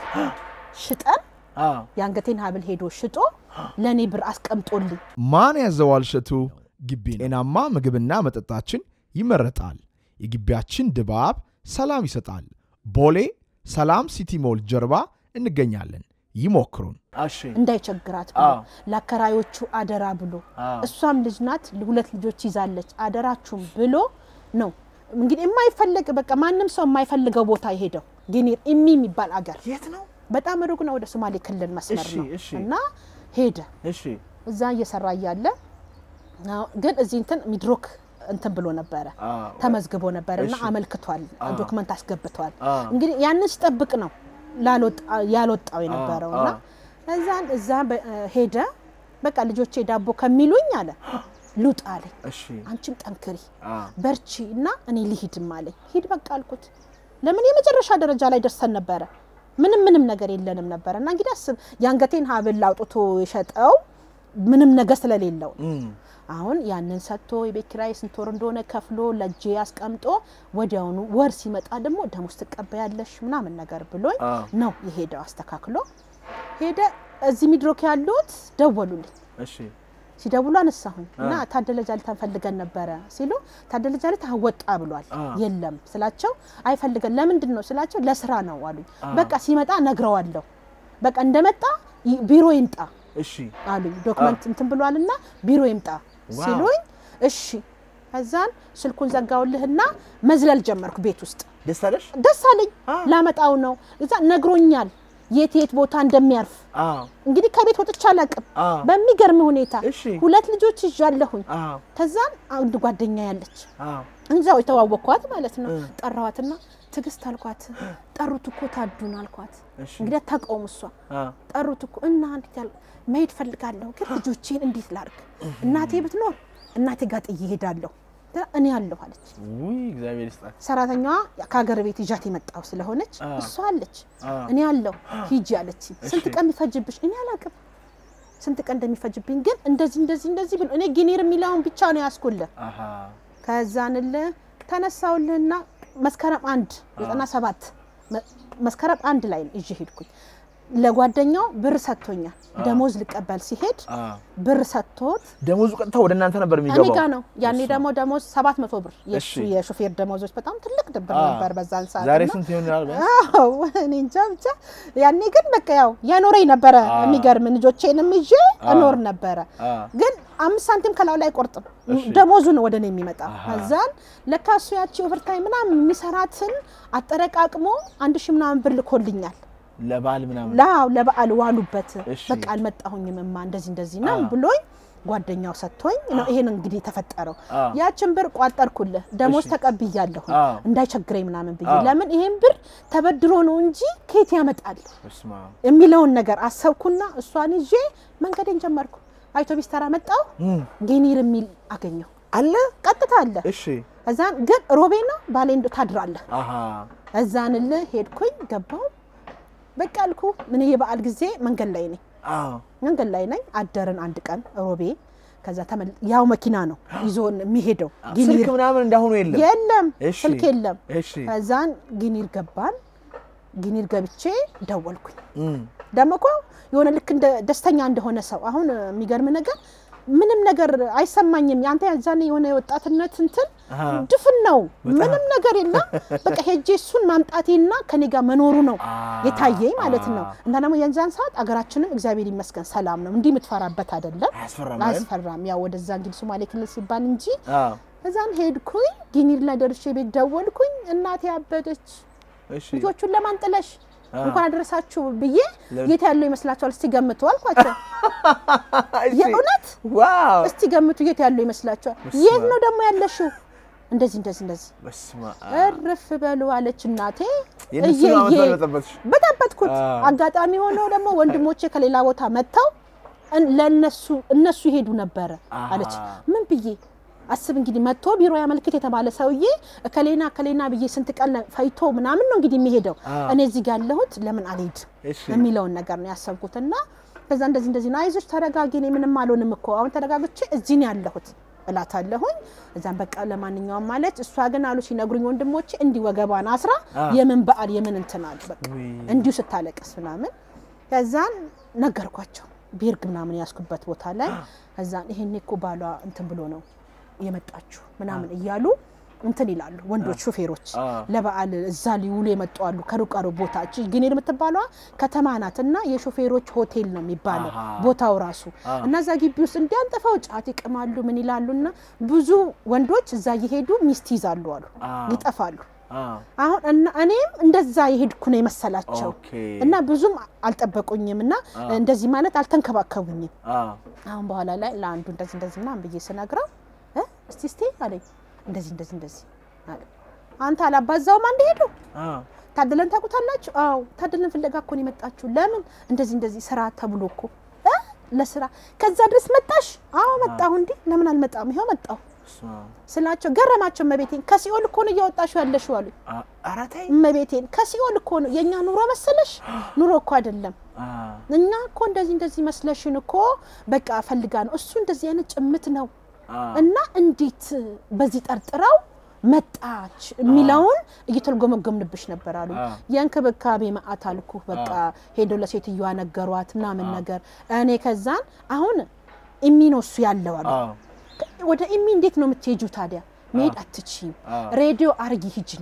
ሽጠን አ የአንገቴን ሀብል ሄዶ ሽጦ ለእኔ ብር አስቀምጦልኝ ማን ያዘዋል እሸቱ ግቢ ነው። ጤናማ ምግብና መጠጣችን ይመረጣል። የግቢያችን ድባብ ሰላም ይሰጣል። ቦሌ ሰላም ሲቲ ሞል ጀርባ እንገኛለን። ይሞክሩን። እሺ እንዳይቸግራት ብሎ አዎ። ለአከራዮቹ አደራ ብሎ አዎ። እሷም ልጅ ናት፣ ሁለት ልጆች ይዛለች። አደራችሁም ብሎ ነው እንግዲህ የማይፈልግ በቃ ማንም ሰው የማይፈልገው ቦታ የሄደው ጊኒር ኢሚ የሚባል አገር የት ነው? በጣም ሩቅ ነው፣ ወደ ሶማሌ ክልል መስመር እሺ፣ ነው እሺ። እና ሄደ እሺ እዛ እየሰራ እያለ አዎ፣ ግን እዚህ እንትን ሚድሮክ እንትን ብሎ ነበረ አ ተመዝግቦ ነበር እና እሺ። አመልክቷል፣ አዎ። ዶክመንት አስገብቷል። አ እንግዲህ ያንን ሲጠብቅ ነው ላልወጣ- ያልወጣው የነበረው እና አዎ። እዛን እዛ በ- ሄደ። በቃ ልጆቼ ዳቦ ከሚሉኝ አለ ልውጣ አለኝ። እሺ አንቺም ጠንክሪ አ በርቺ እና እኔ ልሂድም አለኝ። ሂድ በቃ አልኩት። ለምን የመጨረሻ ደረጃ ላይ ደርሰን ነበረ። ምንም ምንም ነገር የለንም ነበረ እና እንግዲህ አስብ የአንገቴን ሀብል አውጥቶ የሸጠው ምንም ነገር ስለሌለው ነው። እም አሁን ያንን ሰጥቶ የቤት ኪራይ ስንት ወር እንደሆነ ከፍሎ ለእጄ አስቀምጦ ወዲያውኑ ወር ሲመጣ ደግሞ ደሞዝ ትቀበያለሽ ምናምን ነገር ብሎኝ አ ነው የሄደው። አስተካክሎ ሄደ። እዚህ ሚድሮክ ያሉት ደወሉልኝ። እሺ ሲደውሉ አነሳሁኝ እና ታደለ ጃልታን ፈልገን ነበረ ሲሉ ታደለ ጃልታ ወጣ ብሏል። አ። የለም ስላቸው አይፈልገን ለምንድን ነው ስላቸው ለስራ ነው አሉኝ። በቃ ሲመጣ ነግረዋለሁ። በቃ እንደመጣ ይ- ቢሮ ይምጣ እሺ አሉኝ። ዶክመንት እንትን ብሏልና ቢሮ ይምጣ ዋው። ሲሉኝ እሺ። ከዛን ስልኩን ዘጋውልህና መዝለል ጀመርኩ ቤት ውስጥ ደስ አለሽ? ደስ አለኝ። ላመጣው ነው እዛ ነግሮኛል የት የት ቦታ እንደሚያርፍ አዎ እንግዲህ ከቤት ወጥቼ አላውቅም። አዎ በሚገርም ሁኔታ እሺ። ሁለት ልጆች ይዣለሁኝ። አዎ ከዛን አንድ ጓደኛ ያለች አዎ እንዛው የተዋወቅኳት ማለት ነው። እ። ጠራዋትና ትዕግስት አልኳት። ጠሩት እኮ ታዱን አልኳት። እሺ እንግዲህ አታውቀውም እሷ አዎ ጠሩት እኮ እና እንዴት ያል መሄድ ፈልጋለሁ፣ ግን ልጆቼን እንዴት ላርግ? እናቴ ብትኖር እናቴ ጋር ጥዬ እሄዳለሁ፣ እኔ አለሁ አለች። ውይ እግዚአብሔር ይስጣት። ሰራተኛዋ ከሀገር ቤት ይዣት የመጣው ስለሆነች አ። እሷ አለች፣ አ። እኔ አለሁ ሂጂ አለች። ስንት እሺ። ቀን የሚፈጅብሽ እኔ አላውቅም፣ ስንት ቀን እንደሚፈጅብኝ ግን እንደዚህ እንደዚህ እንደዚህ ብሎ እኔ ጊኒር የሚለውን ብቻ ነው ያስኩልህ። አሃ ከዛንልህ ተነሳውልህና መስከረም አንድ ዘጠና ሰባት መ- መስከረም አንድ ላይ ነው ይዤ ሄድኩኝ። ለጓደኛው ብር ሰጥቶኛል። ደሞዝ ልቀበል ሲሄድ አ ብር ሰጥቶት ደሞዙ ቀጥታ ወደ እናንተ ነበር እኔ የሚገባው? ጋ ነው። ያኔ ደግሞ ደሞዝ ሰባት መቶ ብር የሱ እሺ። የሾፌር ደሞዞች በጣም ትልቅ ብር አ። ነበር በዛን ሰዓት ዛሬ እና- ስንት ይሆናል? ቢያንስ? አዎ እኔ እንጃ ብቻ ያኔ ግን በቃ ያው ያኖረኝ ነበረ። አ። የሚገርም ልጆቼንም ይዤ አ። እኖር ነበረ። አ ግን አምስት ሳንቲም ከላዩ ላይ አይቆርጥም። እሺ። ደሞዙ ነው ወደ እኔ የሚመጣ። አሃ። ከዛን ለካ እሱ ያቺ ኦቨርታይም ምናምን የሚሰራትን አጠረቃቅሞ አንድ ሺህ ምናምን ብር ልኮልኛል። ለባል ምናምን ላው ለበዓል ዋሉበት። እሺ። በቃ አልመጣሁኝም እማ እንደዚህ እንደዚህ ነው አ። ብሎኝ ጓደኛው ሰጥቶኝ ነው ይሄን እንግዲህ የተፈጠረው። አ። ያችን ብር ቋጠርኩልህ ደሞዝ እሺ። ተቀብያለሁ አ። እንዳይቸግረኝ ምናምን ብዬ አ። ለምን ይሄን ብር ተበድሮ ነው እንጂ ከየት ያመጣል በስመ አብ። የሚለውን ነገር አሰብኩና እሷን ይዤ መንገዴን ጀመርኩ። አውቶቢስ ተራ መጣሁ። እም፣ ጌኒር የሚል አገኘሁ። አለ ቀጥታ አለ። እሺ እዛን ግን ሮቤና ባሌንዶ ታድራለህ። አሃ እዛንልህ ሄድኩኝ ገባሁ። በቃ አልኩ ምን የበዓል ጊዜ መንገድ ላይ ነኝ አዎ መንገድ ላይ ነኝ። አደርን አንድ ቀን ሮቤ። ከዛ ተመል ያው መኪና ነው ይዞን የሚሄደው ጊኒር ስልክ ምናምን እንዳሁኑ የለም። የለም እሺ። ስልክ የለም። እሺ ከዛን ጊኒር ገባን። ጊኒር ገብቼ ደወልኩኝ። እም፣ ደግሞ እኮ የሆነ ልክ እንደ ደስተኛ እንደሆነ ሰው አሁን የሚገርም ነገር ምንም ነገር አይሰማኝም። ያንተ ያዛኔ የሆነ የወጣትነት እንትን አሃ ድፍን ነው፣ በጣም። ምንም ነገር የለም። በቃ ሄጄ እሱን ማምጣቴና ከኔ ጋር መኖሩ ነው አ፣ የታየኝ ማለት ነው። አ፣ እና ደግሞ የዛን ሰዓት አገራችንም እግዚአብሔር ይመስገን ሰላም ነው፣ እንዲህ የምትፈራበት አይደለም፣ አያስፈራም አይደል? አያስፈራም። ያው ወደዛ እንግዲህ ሶማሌ ክልል ሲባል እንጂ አዎ እዛን ሄድኩኝ። ጊኒር ላይ ደርሼ ቤት ደወልኩኝ። እናቴ አበደች። እሺ ልጆቹን ለማን ጥለሽ አ፣ እንኳን አደረሳችሁ ብዬ ለምን? የት ያለው ይመስላችኋል? እስቲ ገምቱ አልኳቸው። እሺ። የእውነት ዋው እስቲ ገምቱ የት ያለው ይመስላችኋል? በስመ የት አብ። ነው ደግሞ ያለሽው? እንደዚህ እንደዚህ እንደዚህ በስመ አብ። እርፍ በሉ አለች እናቴ። የእነሱን ዓመት እየዬ በዓል በጠበጥሽ። በጠበጥኩት። አ። አጋጣሚ ሆኖ ደግሞ ወንድሞቼ ከሌላ ቦታ መጥተው እን- ለእነሱ እነሱ ይሄዱ ነበረ አሃ። አለች። ምን ብዬ አስብ እንግዲህ መጥቶ ቢሮ ያመልክት የተባለ ሰውዬ ከሌና ከሌና ብዬ ስንት ቀን ፈይቶ ምናምን ነው እንግዲህ የሚሄደው። አ። እኔ እዚህ ጋር ያለሁት ለምን አልሄድም እሺ የሚለውን ነገር ነው ያሰብኩት። እና ከዛ እንደዚህ እንደዚህ ነው፣ አይዞሽ ተረጋጊ፣ እኔ ምንም አልሆንም እኮ አሁን ተረጋግቼ እዚህ ነው ያለሁት እላታለሁኝ። እዛም በቃ ለማንኛውም ማለች። እሷ ግን አሉ ሲነግሩኝ ወንድሞቼ እንዲህ ወገቧን አስራ አ። የምን በዓል የምን እንትን አሉ በቃ ውይ። እንዲሁ ስታለቅስ ምናምን። ከዛን ነገርኳቸው ቤርግ ምናምን ያስኩበት ቦታ ላይ ከዛን ይሄኔ እኮ ባሏ እንትን ብሎ ነው የመጣችሁ ምናምን እያሉ እንትን ይላሉ ወንዶች ሾፌሮች አ። ለበዓል እዛ ሊውሉ የመጡ አሉ። ከሩቅ ሩቅ ቦታ እቺ ግኔር የምትባለዋ ከተማ ናት እና የሾፌሮች ሆቴል ነው የሚባለው አሃ። ቦታው ራሱ አ። እና እዛ ግቢ ውስጥ እንዲያንጥፈው ጫት ይቅማሉ ምን ይላሉ እና ብዙ ወንዶች እዛ እየሄዱ ሚስት ይዛሉ አሉ አ። ይጠፋሉ። አ፣ አሁን እና እኔም እንደዛ የሄድኩ ነው የመሰላቸው ኦኬ። እና ብዙም አልጠበቁኝም እና አ። እንደዚህ ማለት አልተንከባከቡኝም። አ፣ አሁን በኋላ ላይ ለአንዱ እንደዚህ እንደዚህ ምናምን ብዬ ስነግረው እ እስቲ እስቲ አለኝ እንደዚህ እንደዚህ እንደዚህ አለ። አንተ አላባዛውም አንድ ሄዱ አ፣ ታደለን ታውቁታላችሁ? አዎ ታደለን ፍለጋ እኮ ነው የመጣችሁ። ለምን እንደዚህ እንደዚህ ስራ ተብሎ እኮ እ ለስራ ከዛ ድረስ መጣሽ? አዎ መጣሁ። እንዲህ ለምን አልመጣም? ይኸው መጣሁ በስመ አብ። ስላቸው ገረማቸው። እመቤቴን ከሲኦል እኮ ነው እያወጣሽው ያለሽው አሉኝ። አ፣ ኧረ ተይ። እመቤቴን ከሲኦል እኮ ነው የእኛ ኑሮ መሰለሽ? ኑሮ እኮ አይደለም አ፣ እኛ እኮ እንደዚህ እንደዚህ መስለሽን እኮ በቃ ፈልጋ ነው እሱ እንደዚህ አይነት ጭምት ነው አ፣ እና እንዴት በዚህ ጠርጥረው መጣች የሚለውን እየተልጎመጎምንብሽ ነበር አሉ። አ። የእንክብካቤ መዓት አልኩ። በቃ ሄዶ ለሴትዮዋ ነገሯት ምናምን ነገር እኔ ከዛን አሁን ኢሚ ነው እሱ ያለው አሉ። አ፣ ወደ ኢሚ እንዴት ነው የምትሄጁ ታዲያ? መሄድ አትችይም። አ። ሬዲዮ አርጊ ሂጅና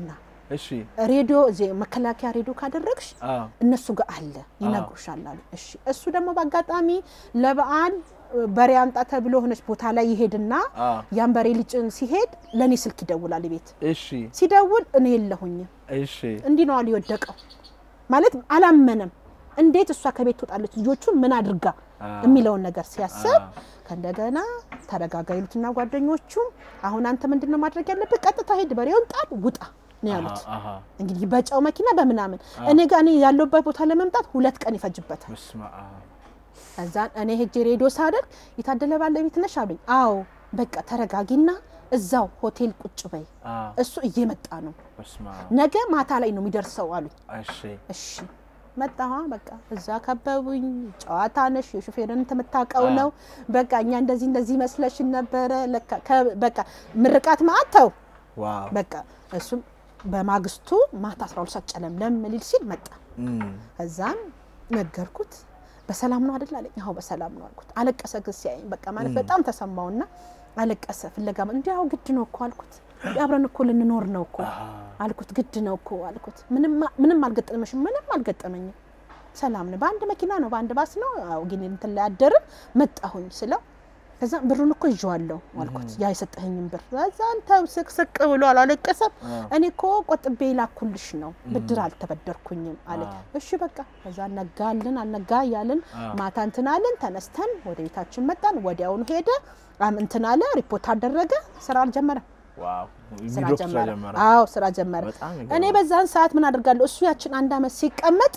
እሺ ሬዲዮ እዚህ መከላከያ ሬዲዮ ካደረግሽ አ እነሱ ጋር አለ ይነግሩሻል አሉ። እሺ እሱ ደግሞ በአጋጣሚ ለበዓል በሬ አምጣ ተብሎ ሆነች ቦታ ላይ ይሄድና አ ያን በሬ ሊጭን ሲሄድ ለእኔ ስልክ ይደውላል ቤት እሺ ሲደውል እኔ የለሁኝም እሺ እንዲህ ነው አሉ የወደቀው ማለት አላመነም። እንዴት እሷ ከቤት ትወጣለች ልጆቹን ምን አድርጋ አ የሚለውን ነገር ሲያስብ አ ከእንደገና ተረጋጋ ይሉትና ጓደኞቹ አሁን አንተ ምንድን ነው ማድረግ ያለብህ? ቀጥታ ሄድ በሬውን ጣል ውጣ ነው ያሉት። አሃ እንግዲህ በጨው መኪና በምናምን እኔ ጋር እኔ ያለሁበት ቦታ ለመምጣት ሁለት ቀን ይፈጅበታል። በስመ አብ እዛን እኔ ሄጄ ሬዲዮ ሳደርግ የታደለ ባለቤት ነሽ አሉኝ። አዎ በቃ ተረጋጊና እዛው ሆቴል ቁጭ በይ፣ አ እሱ እየመጣ ነው፣ በስመ አብ ነገ ማታ ላይ ነው የሚደርሰው አሉኝ። እሺ እሺ መጣሁ። በቃ እዛ ከበቡኝ። ጨዋታ ነሽ የሹፌርን የምታውቀው አ። ነው። በቃ እኛ እንደዚህ እንደዚህ መስለሽን ነበረ። ለካ ከ- በቃ ምርቃት ማአተው ዋው በቃ እሱም በማግስቱ ማታ 12 ሰዓት ጨለምለም ሊል ሲል መጣ። እም እዛም ነገርኩት። በሰላም ነው አይደል አለኝ። አዎ በሰላም ነው አልኩት። አለቀሰ። ግን ሲያየኝ በቃ ማለት በጣም ተሰማውና አለቀሰ። ፍለጋ እንዲህ አዎ ግድ ነው እኮ አልኩት። እንዲህ አብረን እኮ ልንኖር ነው እኮ አሃ አልኩት። ግድ ነው እኮ አልኩት። ምንም ምንም አልገጠመሽም? ምንም አልገጠመኝም። ሰላም ነው። በአንድ መኪና ነው በአንድ ባስ ነው። አዎ ግን እንትን ላይ አደርን መጣሁኝ ስለው ከዛ ብሩን እኮ ይዤዋለሁ አልኩት። ያ የሰጠኸኝን ብር ከዛን ተው ስቅስቅ ብሎ አላለቀሰም። አ እኔ እኮ ቆጥቤ ላኩልሽ ነው ብድር አልተበደርኩኝም አለ። አ። እሺ በቃ ከዛ ነጋልን አልነጋ እያልን አ። ማታ እንትን አልን። ተነስተን ወደ ቤታችን መጣን። ወዲያውኑ ሄደ አም እንትን አለ ሪፖርት አደረገ። ስራ አልጀመረም። ዋው ስራ ቪዲዮ ጀመረ። ጀመረ አዎ ስራ ጀመረ። በጣም እኔ ይገርማል። በዛን ሰዓት ምን አድርጋለሁ? እሱ ያችን አንድ አመት ሲቀመጥ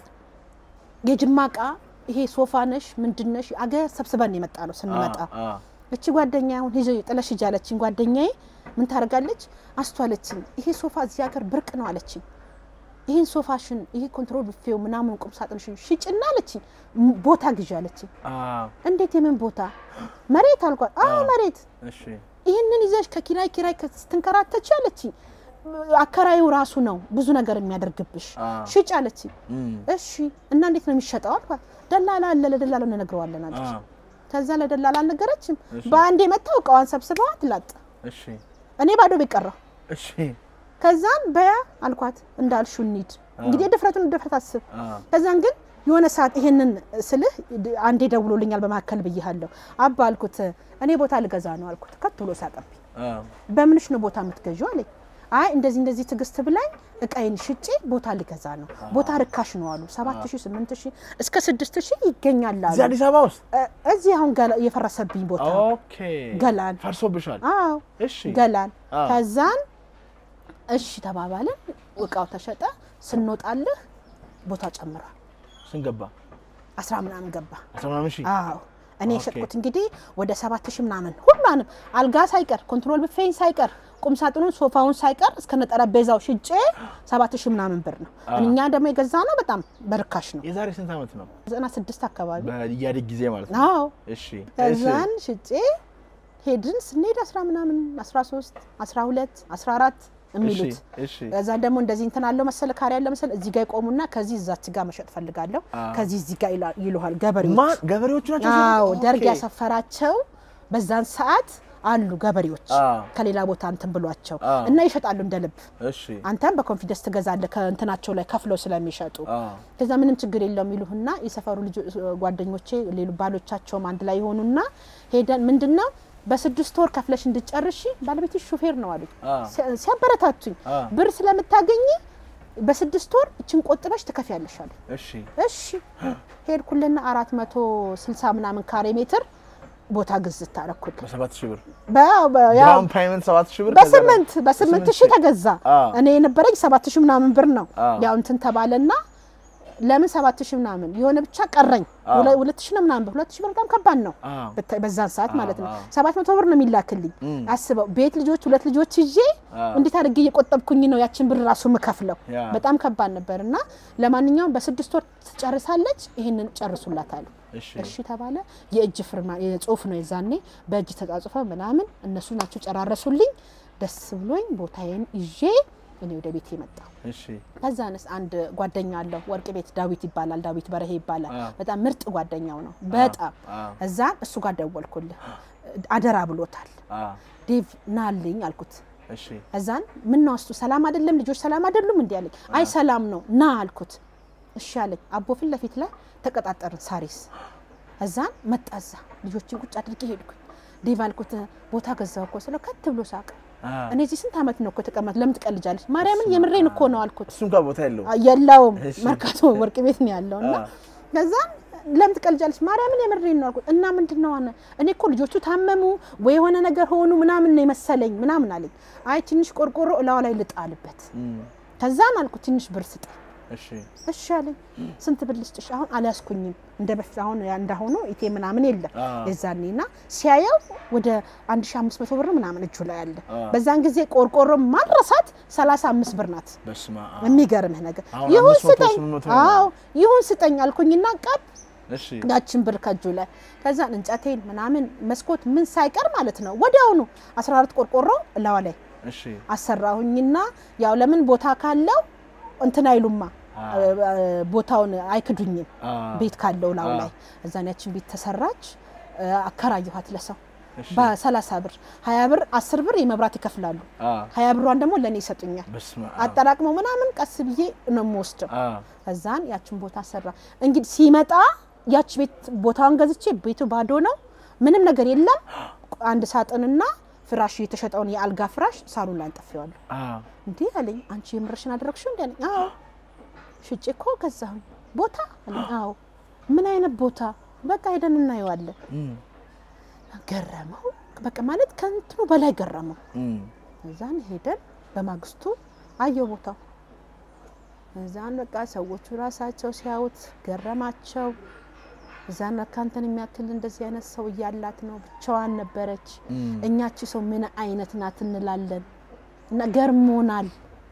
የጅማ እቃ ይሄ ሶፋ ነሽ ምንድነሽ አገር ሰብስበን የመጣ ነው ስንመጣ አ እቺ ጓደኛ አሁን ሂጂ ጥለሽ ሂጂ አለችኝ። ጓደኛዬ ምን ታደርጋለች? አስቱ አለችኝ። ይሄ ሶፋ እዚህ ሀገር ብርቅ ነው አለችኝ። ይህን ሶፋሽን ይሄ ኮንትሮል ብፌው ምናምን ቁም ሳጥንሽን ሽጭና አለችኝ። ም- ቦታ ግዢ አለችኝ። አ እንዴት የምን ቦታ? መሬት አልኳት። አዎ አዎ። መሬት እሺ ይህንን ይዘሽ ከኪራይ ኪራይ ስትንከራተች አለችኝ። አከራዩ ራሱ ነው ብዙ ነገር የሚያደርግብሽ። አ ሽጭ አለችኝ። እም እሺ እና እንዴት ነው የሚሸጠው አልኳት። ደላላ አለ ለደላላ እንነግረዋለን አ አለች። ከዛ ለደላላ አልነገረችም። እሺ። በአንዴ መጥተው እቃዋን ሰብስበዋት ላጥ እሺ እኔ ባዶ ቤት ቀረሁ። እሺ ከዛን በያ አልኳት እንዳልሹ እንሂድ። እንግዲህ ድፍረቱን ድፍረት አስብ። አ ከዛን ግን የሆነ ሰዓት ይሄንን ስልህ ድ- አንዴ ደውሎልኛል በመካከል ብያለሁ። አባ አልኩት እኔ ቦታ ልገዛ ነው አልኩት። ከት ብሎ ሳቀብኝ። አ በምንሽ ነው ቦታ የምትገዢው አለኝ። አይ እንደዚህ እንደዚህ ትዕግስት ብላኝ እቃዬን ሽጬ ቦታ ልገዛ ነው። ቦታ ርካሽ ነው አሉ። ሰባት ሺህ ስምንት ሺህ እስከ ስድስት ሺህ ይገኛል እዚህ አሉ። አዲስ አበባ ውስጥ እ- እዚህ አሁን ገላ- የፈረሰብኝ ቦታ ኦኬ ገላን ፈርሶብሻል አዎ እሺ ገላን አዎ። ከዛን እሺ ተባባልን። እቃው ተሸጠ። ስንወጣልህ ቦታ ጨምሯል። ስንገባ አስራ ምናምን ገባ። አስራ ምናምን ሺህ አዎ እኔ ኦኬ። የሸጥኩት እንግዲህ ወደ ሰባት ሺህ ምናምን ሁሉንም አልጋ ሳይቀር ኮንትሮል ብፌን ሳይቀር ቁም ሳጥኑን ሶፋውን ሳይቀር እስከነ ጠረጴዛው ሽጬ ሰባት ሺህ ምናምን ብር ነው። አዎ። እኛ ደግሞ የገዛ ነው በጣም በርካሽ ነው። የዛሬ ስንት ዓመት ነው? ዘጠና ስድስት አካባቢ በኢህአዴግ ጊዜ ማለት ነው። አዎ እሺ እሺ ከዛን ሽጬ ሄድን። ስንሄድ አስራ ምናምን አስራ ሶስት አስራ ሁለት አስራ አራት የሚሉት እሺ እዛ ደግሞ እንደዚህ እንትን አለው መሰለ ካሪ ያለ መሰለ እዚህ ጋር ይቆሙና ከዚህ እዛች ጋር መሸጥ ፈልጋለሁ አዎ። ከዚህ እዚህ ጋር ይላ- ይሉሃል ገበሬዎች። ማን ገበሬዎቹ ናቸው? አዎ ኦኬ። ደርግ ያሰፈራቸው በዛን ሰዓት አሉ ገበሬዎች አዎ። ከሌላ ቦታ እንትን ብሏቸው አዎ። እና ይሸጣሉ እንደ ልብ። እሺ አንተም በኮንፊደንስ ትገዛለህ ከእንትናቸው ላይ ከፍለው ስለሚሸጡ አዎ ከዛ ምንም ችግር የለውም ይሉህና የሰፈሩ ልጅ ጓደኞቼ ሌሉ ባሎቻቸውም አንድ ላይ የሆኑና ሄደን ምንድነው በስድስት ወር ከፍለሽ እንድጨርሺ ባለቤትሽ ሹፌር ነው አሉኝ። አዎ ሲያ- ሲያበረታቱኝ አዎ ብር ስለምታገኝ በስድስት ወር እችን ቆጥበሽ ትከፍያለሽ አሉኝ። እሺ እሺ ሄድኩልና አራት መቶ ስልሳ ምናምን ካሬ ሜትር ቦታ ግዝት አረኩል በሰባት ሺህ ብር በ- በ- ያው ዳውን ፔመንት ሰባት ሺህ ብር በስምንት በስምንት ሺህ ተገዛ። አዎ። እኔ የነበረኝ ሰባት ሺህ ምናምን ብር ነው። አዎ። ያው እንትን ተባለና ለምን ሰባት ሺህ ምናምን የሆነ ብቻ ቀረኝ። አዎ። ሁለ- ሁለት ሺህ ነው ምናምን ብር ሁለት ሺህ ብር በጣም ከባድ ነው አዎ ብታይ በዛን ሰዓት ማለት ነው። አዎ። ሰባት መቶ ብር ነው የሚላክልኝ። እም። አስበው ቤት ልጆች ሁለት ልጆች ይዤ አዎ። እንዴት አድርጌ እየቆጠብኩኝ ነው ያችን ብር ራሱ ምከፍለው። ያ። በጣም ከባድ ነበር እና ለማንኛውም በስድስት ወር ትጨርሳለች፣ ይህንን ጨርሱላት አሉ። እሺ እሺ ተባለ። የእጅ ፍርማ የጽሁፍ ነው የዛኔ በእጅ ተጻጽፈ ምናምን እነሱ ናቸው ጨራረሱልኝ። ደስ ብሎኝ ቦታዬን ይዤ እኔ ወደ ቤት የመጣው እሺ ከዛንስ አንድ ጓደኛ አለው ወርቅ ቤት ዳዊት ይባላል። ዳዊት በረሄ ይባላል። አዎ። በጣም ምርጥ ጓደኛው ነው። በጣም አዎ እዛ እሱ ጋር ደወልኩልህ። አደራ ብሎታል። አዎ ዴቭ ናልኝ አልኩት። እሺ እዛን ምን ነው እሱ ሰላም አይደለም ልጆች ሰላም አይደሉም እንዲ አለኝ። አይ ሰላም ነው ና አልኩት። እሺ አለኝ። አቦ ፊት ለፊት ላይ ተቀጣጠርን ሳሪስ። እዛን መጣ እዛ ልጆችን ቁጭ አድርጌ ሄድኩኝ። ዴቭ አልኩት ቦታ ገዛው እኮ ስለው ከት ብሎ ሳቀ። አ እኔ እዚህ ስንት ዓመት ነው እኮ የተቀመጥ ለምን ትቀልጃለች? ማርያምን የምሬን እኮ ነው አልኩት። እሱም ጋር ቦታ የለው የለውም እሺ። መርካቶ ወርቅ ቤት ነው ያለው እና አ ከዛን ለምን ትቀልጃለች? ማርያምን የምሬን ነው አልኩት። እና ምንድን ነው አለ እኔ እኮ ልጆቹ ታመሙ ወይ የሆነ ነገር ሆኑ ምናምን ነው የመሰለኝ ምናምን አለኝ። አይ ትንሽ ቆርቆሮ እላዋ ላይ ልጣልበት። እም፣ ከዛን አልኩት ትንሽ ብር ስጠኝ። እሺ እሺ አለኝ። ስንት ብር ልስጥሽ? አሁን አልያዝኩኝም እንደ በፊት አሁን ያ እንዳሁኑ ኢቴ ምናምን የለም አ የዛኔ እና ሲያየው ወደ 1500 ብር ምናምን እጁ ላይ አለ። አ በዛን ጊዜ ቆርቆሮ ማድረሳት 35 ብር ናት። በስመ አብ የሚገርምህ ነገር አሁን ይሁን 500 ስጠኝ፣ 800 አዎ ይሁን ስጠኝ አልኩኝና ቀብ እሺ ያችን ብር ከእጁ ላይ ከዛን እንጨቴን ምናምን መስኮት ምን ሳይቀር ማለት ነው ወዲያውኑ 14 ቆርቆሮ እላዋ ላይ እሺ አሰራሁኝና ያው ለምን ቦታ ካለው እንትን አይሉማ አ ቦታውን አይክዱኝም አ ቤት ካለው ላው አ። ላይ እዛን ያችን ቤት ተሰራች አከራየኋት ለሰው እሺ በ30 ብር 20 ብር 10 ብር የመብራት ይከፍላሉ አ 20 ብሯን ደግሞ ለእኔ ይሰጡኛል በስመ አብ አጠራቅመው ምናምን ቀስ ብዬ ነው የምወስደው አ ከዛን ያችን ቦታ ሰራ እንግዲህ ሲመጣ ያች ቤት ቦታውን ገዝቼ ቤቱ ባዶ ነው ምንም ነገር የለም አንድ ሳጥንና ፍራሽ የተሸጠውን የአልጋ ፍራሽ ሳሎን ላይ አንጠፌዋለሁ አ እንዲህ አለኝ አንቺ የምርሽን አደረግሽው እንዲ አለኝ አዎ ሽጬ እኮ ገዛሁኝ ቦታ አለኝ አዎ ምን አይነት ቦታ በቃ ሄደን እናየዋለን እም፣ ገረመው በቃ ማለት ከእንትኑ በላይ ገረመው እም፣ እዛን ሄደን በማግስቱ አየው ቦታው እዛን በቃ ሰዎቹ ራሳቸው ሲያዩት ገረማቸው እዛን ለካ አንተን የሚያክል እንደዚህ አይነት ሰው እያላት ነው ብቻዋን ነበረች እም፣ እኛቺ ሰው ምን አይነት ናት እንላለን እና ገርሞናል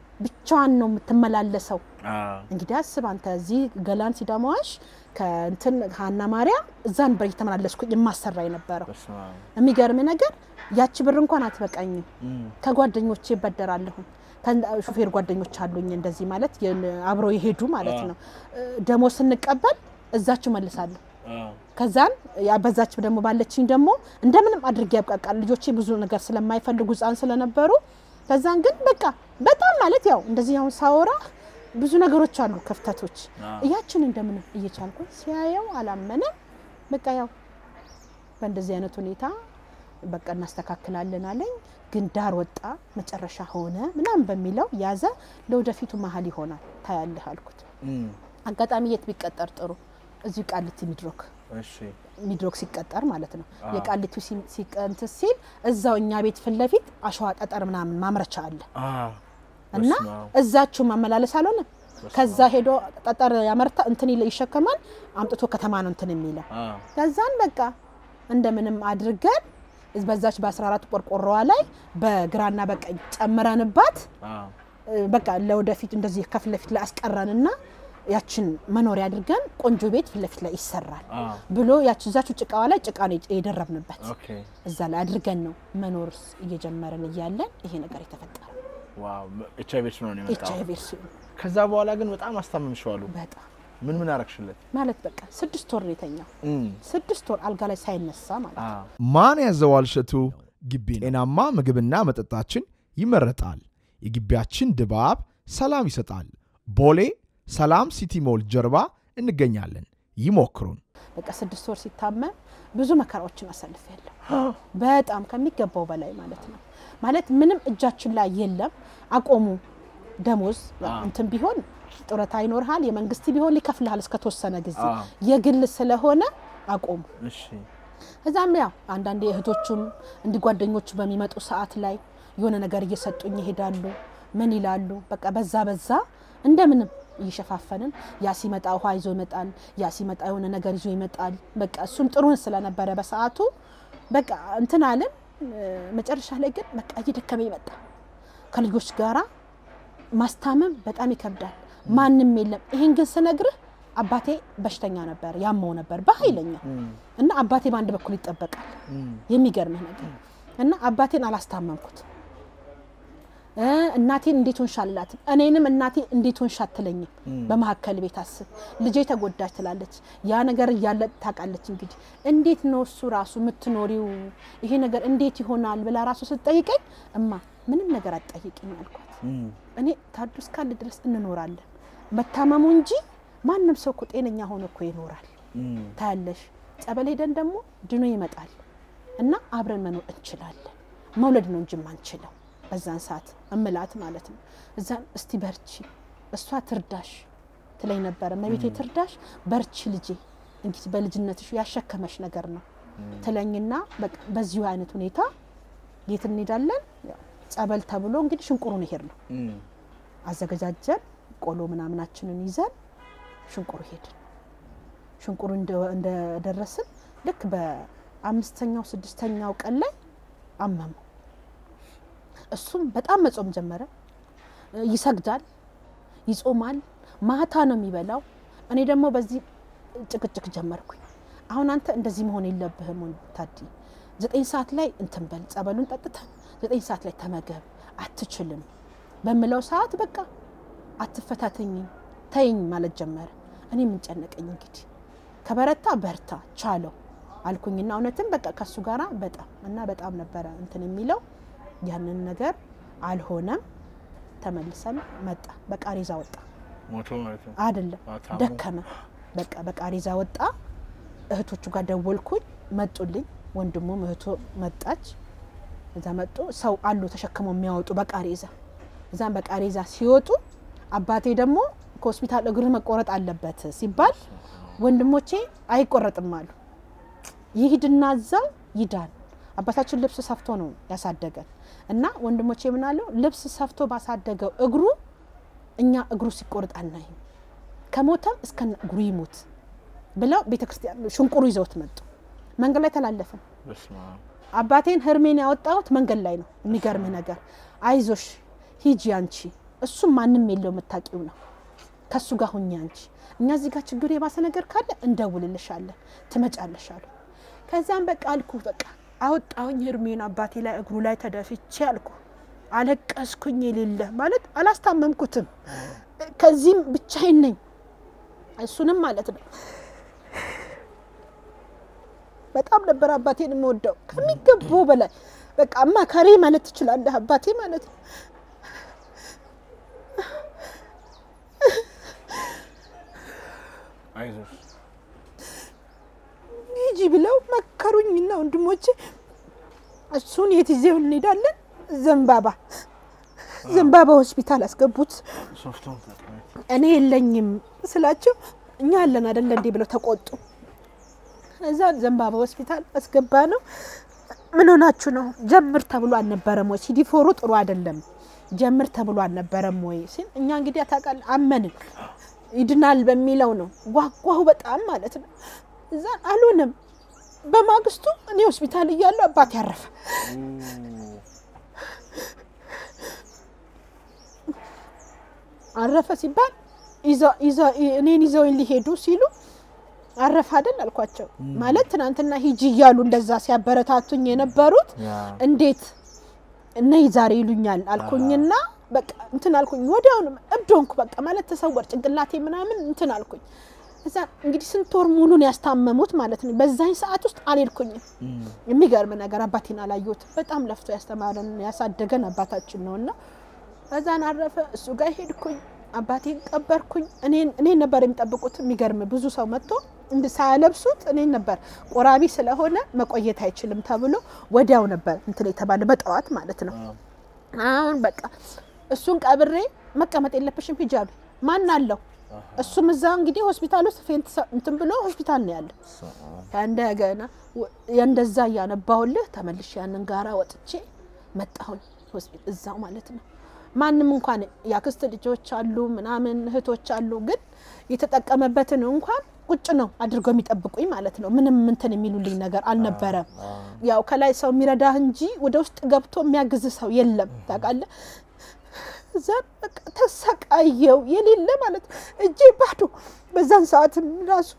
ብቻዋን ነው የምትመላለሰው አ እንግዲህ አስብ አንተ እዚህ ገላን ሲዳማዋሽ ከእንትን ሀና ማርያም እዛ ነበር እየተመላለስኩኝ የማሰራ የነበረው በስመ አብ የሚገርም ነገር ያቺ ብር እንኳን አትበቃኝም እም፣ ከጓደኞቼ ይበደራለሁ ሹፌር ጓደኞች አሉኝ እንደዚህ ማለት የን- አብረው የሄዱ ማለት ነው ደሞዝ ስንቀበል እዛችሁ መልሳለሁ አ ከዛን ያ በዛች ደግሞ ባለችኝ ደግሞ እንደምንም አድርጌ ያብቃቃል ልጆቼ ብዙ ነገር ስለማይፈልጉ ህፃን ስለነበሩ ከዛን ግን በቃ በጣም ማለት ያው እንደዚህ አሁን ሳወራ ብዙ ነገሮች አሉ ክፍተቶች አ እያችን እንደምንም እየቻልኩ ሲያየው አላመነም በቃ ያው በእንደዚህ አይነት ሁኔታ በቃ እናስተካክላለን አለኝ ግን ዳር ወጣ መጨረሻ ሆነ ምናምን በሚለው ያዘ ለወደፊቱ መሀል ይሆናል ታያለህ አልኩት እም፣ አጋጣሚ የት ቢቀጠር ጥሩ እዚሁ ቃሊቲ ሚድሮክ እሺ ሚድሮክ ሲቀጠር ማለት ነው አዎ። የቃሊቱ ሲቀንት ሲል እዛው እኛ ቤት ፊት ለፊት አሸዋ ጠጠር ምናምን ማምረቻ አለ አ እና በስመ አብ እዛችሁ ማመላለስ አልሆነ ከዛ ሄዶ ጠጠር ያመርታ እንትን ይለ- ይሸከማል አምጥቶ ከተማ ነው እንትን የሚለው አ ከዛን በቃ እንደምንም አድርገን በዛች በ14 ቆርቆሮዋ ላይ በግራና በቀኝ ጨምረንባት አ እ፣ በቃ ለወደፊት እንደዚህ ከፊት ለፊት ላይ አስቀረንና ያችን መኖሪያ አድርገን ቆንጆ ቤት ፊት ለፊት ላይ ይሰራል አ ብሎ ያችን እዛችሁ ጭቃዋ ላይ ጭቃ ነው የደረብንበት ኦኬ እዛ ላይ አድርገን ነው መኖር እየጀመርን እያለን ይሄ ነገር የተፈጠረ ዋው ኤች አይ ቪ ኤድስ ነው ኤች የመጣው አይ ቪ ኤድስ ከዛ በኋላ ግን በጣም አስታመምሽዋሉ በጣም ምን ምን አረግሽለት ማለት በቃ ስድስት ወር ነው የተኛው እም፣ ስድስት ወር አልጋ ላይ ሳይነሳ ማለት አ ነው ማን ያዘዋል እሸቱ ግቢ ነው። ጤናማ ምግብና መጠጣችን ይመረጣል። የግቢያችን ድባብ ሰላም ይሰጣል። ቦሌ ሰላም ሲቲ ሞል ጀርባ እንገኛለን። ይሞክሩን። በቃ ስድስት ወር ሲታመም ብዙ መከራዎችን አሳልፌያለሁ። በጣም ከሚገባው በላይ ማለት ነው። ማለት ምንም እጃችን ላይ የለም። አቆሙ ደሞዝ አዎ። እንትን ቢሆን ጡረታ ይኖርሃል፣ የመንግስት ቢሆን ሊከፍልሃል እስከተወሰነ ጊዜ። አዎ። የግል ስለሆነ አቆሙ። እሺ እዛም ያው አንዳንዴ እህቶቹም እንዲህ ጓደኞቹ በሚመጡ ሰዓት ላይ የሆነ ነገር እየሰጡኝ ይሄዳሉ። ምን ይላሉ? በቃ በዛ በዛ እንደምንም እየሸፋፈንን ያ ሲመጣ ውሃ ይዞ ይመጣል፣ ያ ሲመጣ የሆነ ነገር ይዞ ይመጣል። በቃ እሱም ጥሩን ስለነበረ በሰዓቱ በቃ እንትን አለን። እ፣ መጨረሻ ላይ ግን በቃ እየደከመ ይመጣ ከልጆች ጋራ ማስታመም በጣም ይከብዳል። ማንም የለም። ይሄን ግን ስነግርህ አባቴ በሽተኛ ነበር፣ ያመው ነበር በኃይለኛ እና አባቴ በአንድ በኩል ይጠበቃል። የሚገርምህ ነገር እና አባቴን አላስታመምኩት። እ፣ እናቴን እንዴት ሆንሽ አልላትም። እኔንም እናቴ እንዴት ሆንሽ አትለኝም። በመሀከል ቤት አስብ ልጄ ተጎዳች ትላለች። ያ ነገር እያለ ታውቃለች። እንግዲህ እንዴት ነው እሱ ራሱ የምትኖሪው ይሄ ነገር እንዴት ይሆናል ብላ ራሱ ስትጠይቀኝ እማ ምንም ነገር አትጠይቂኝ አልኳት። እኔ ታዱ እስካለ ድረስ እንኖራለን መታመሙ እንጂ ማንም ሰው እኮ ጤነኛ ሆኖ እኮ ይኖራል። ታያለሽ፣ ጸበል ሄደን ደግሞ ድኖ ይመጣል እና አብረን መኖር እንችላለን። መውለድ ነው እንጂ ማንችለው በዛን ሰዓት እምላት ማለት ነው። እዛን እስቲ በርቺ፣ እሷ ትርዳሽ ትለኝ ነበረ። መቤቴ ትርዳሽ፣ በርቺ ልጄ፣ እንግዲህ በልጅነትሽ ያሸከመሽ ነገር ነው ትለኝና በቃ በዚሁ አይነት ሁኔታ የት እንሄዳለን? ያው ጸበል ተብሎ እንግዲህ ሽንቁሩን ሄድ ነው አዘገጃጀን ቆሎ ምናምናችንን ይዘን ሽንቁሩ ሄድን። ሽንቁሩ እንደ- እንደደረስን ልክ በአምስተኛው ስድስተኛው ቀን ላይ አመመው። እሱም በጣም መጾም ጀመረ። ይሰግዳል፣ ይጾማል፣ ማታ ነው የሚበላው። እኔ ደግሞ በዚህ ጭቅጭቅ ጀመርኩኝ። አሁን አንተ እንደዚህ መሆን የለብህም ታዲ፣ ዘጠኝ ሰዓት ላይ እንትን በል ጸበሉን ጠጥተን ዘጠኝ ሰዓት ላይ ተመገብ፣ አትችልም በምለው ሰዓት በቃ አትፈታተኝ ተይኝ ማለት ጀመረ። እኔ ምን ጨነቀኝ እንግዲህ ከበረታ በርታ ቻለው አልኩኝና እውነትም በቃ ከሱ ጋራ በጣም እና በጣም ነበረ እንትን የሚለው ያንን ነገር አልሆነም። ተመልሰን መጣ። በቃሬዛ ወጣ ሞቶ ማለት ነው። አይደለም አታሙ። ደከመ። በቃ በቃሬዛ ወጣ። እህቶቹ ጋር ደወልኩኝ፣ መጡልኝ። ወንድሙም እህቶ መጣች። እዛ መጡ። ሰው አሉ ተሸክመው የሚያወጡ በቃሬዛ። እዛም በቃሬዛ ሲወጡ አባቴ ደግሞ ከሆስፒታል እግር መቆረጥ አለበት ሲባል ወንድሞቼ አይቆረጥም አሉ። ይሂድና እዛው ይዳን። አባታችን ልብስ ሰፍቶ ነው ያሳደገን እና ወንድሞቼ ምናለው ልብስ ሰፍቶ ባሳደገው እግሩ እኛ እግሩ ሲቆርጥ አናይም፣ ከሞተም እስከነ እግሩ ይሞት ብለው ቤተክርስቲያን ሽንቁሩ ይዘውት መጡ። መንገድ ላይ ተላለፍን። በስመ አብ። አባቴን ህርሜን ያወጣሁት መንገድ ላይ ነው። የሚገርምህ ነገር አይዞሽ ሂጂ አንቺ፣ እሱም ማንም የለው የምታውቂው ነው። ከሱ ጋር ሁኚ አንቺ፣ እኛ እዚህ ጋር ችግር የባሰ ነገር ካለ እንደውልልሻለን፣ ትመጫለሽ አሉ። ከዛም በቃ አልኩ በቃ አወጣሁኝ ህርሜን አባቴ ላይ እግሩ ላይ ተደፍቼ አልኩ። አለቀስኩኝ። የሌለ ማለት አላስታመምኩትም። ከዚህም ብቻዬን ነኝ። እሱንም ማለት ነው በጣም ነበር አባቴን የምወደው ከሚገባው በላይ በቃ አማካሪ ማለት ትችላለህ አባቴ ማለት ነው። አይዞሽ ሂጂ ብለው መከሩኝና ወንድሞቼ እሱን የት ይዘው እንሄዳለን? ዘንባባ ዘንባባ ሆስፒታል አስገቡት። ሶፍቱን ተጠቅሜ እኔ የለኝም ስላቸው እኛ አለን አይደለ እንዴ ብለው ተቆጡ። እዛ ዘንባባ ሆስፒታል አስገባ ነው። ምን ሆናችሁ ነው? ጀምር ተብሎ አልነበረም ወይ? ሲዲፎሩ ጥሩ አይደለም ጀምር ተብሎ አልነበረም ወይ ሲል እኛ እንግዲህ አታውቃለህ አመንን ይድናል በሚለው ነው። ጓጓሁ በጣም ማለት ነው። እዛ አልሆነም። በማግስቱ እኔ ሆስፒታል እያለሁ አባት ያረፈ። አረፈ ሲባል ይዘው- ይዘው- እኔን ይዘውኝ ሊሄዱ ሲሉ አረፈ አይደል አልኳቸው። ማለት ትናንትና ሂጂ እያሉ እንደዛ ሲያበረታቱኝ የነበሩት ያ እንዴት እነይ ዛሬ ይሉኛል አልኩኝና በቃ እንትን አልኩኝ። ወዲያውኑ እብድ ሆንኩ። በቃ ማለት ተሰወር ጭንቅላቴ ምናምን እንትን አልኩኝ። እዛ እንግዲህ ስንት ወር ሙሉን ያስታመሙት ማለት ነው። በዛኝ ሰዓት ውስጥ አልሄድኩኝም። የሚገርም ነገር አባቴን አላየሁትም። በጣም ለፍቶ ያስተማረን ያሳደገን አባታችን ነው እና እዛን አረፈ። እሱ ጋር ሄድኩኝ። አባቴን ቀበርኩኝ። እኔን እኔን ነበር የሚጠብቁት። የሚገርም ብዙ ሰው መጥቶ እንድ ሳያለብሱት እኔን ነበር ቆራቢ ስለሆነ መቆየት አይችልም ተብሎ ወዲያው ነበር እንትን የተባለ በጠዋት ማለት ነው። አሁን በቃ እሱን ቀብሬ መቀመጥ የለብሽም ሂጂ አሉኝ። ማን አለው? እሱም እዛ እንግዲህ ሆስፒታል ውስጥ ፌንት ሰ- እንትን ብሎ ሆስፒታል ነው ያለ። እንደገና ወ- እንደዛ እያነባሁልህ ተመልሼ ያንን ጋራ ወጥቼ መጣሁኝ ሆስፒታል እዛው ማለት ነው። ማንም እንኳን ያክስት ልጆች አሉ ምናምን እህቶች አሉ፣ ግን የተጠቀመበትን እንኳን ቁጭ ነው አድርገው የሚጠብቁኝ ማለት ነው። ምንም እንትን የሚሉልኝ ነገር አልነበረም። ያው ከላይ ሰው የሚረዳህ እንጂ ወደ ውስጥ ገብቶ የሚያግዝ ሰው የለም ታውቃለህ። እዛ በቃ ተሰቃየው የሌለ ማለት ነው። እጄ ባዶ በዛን ሰዓትም ራሱ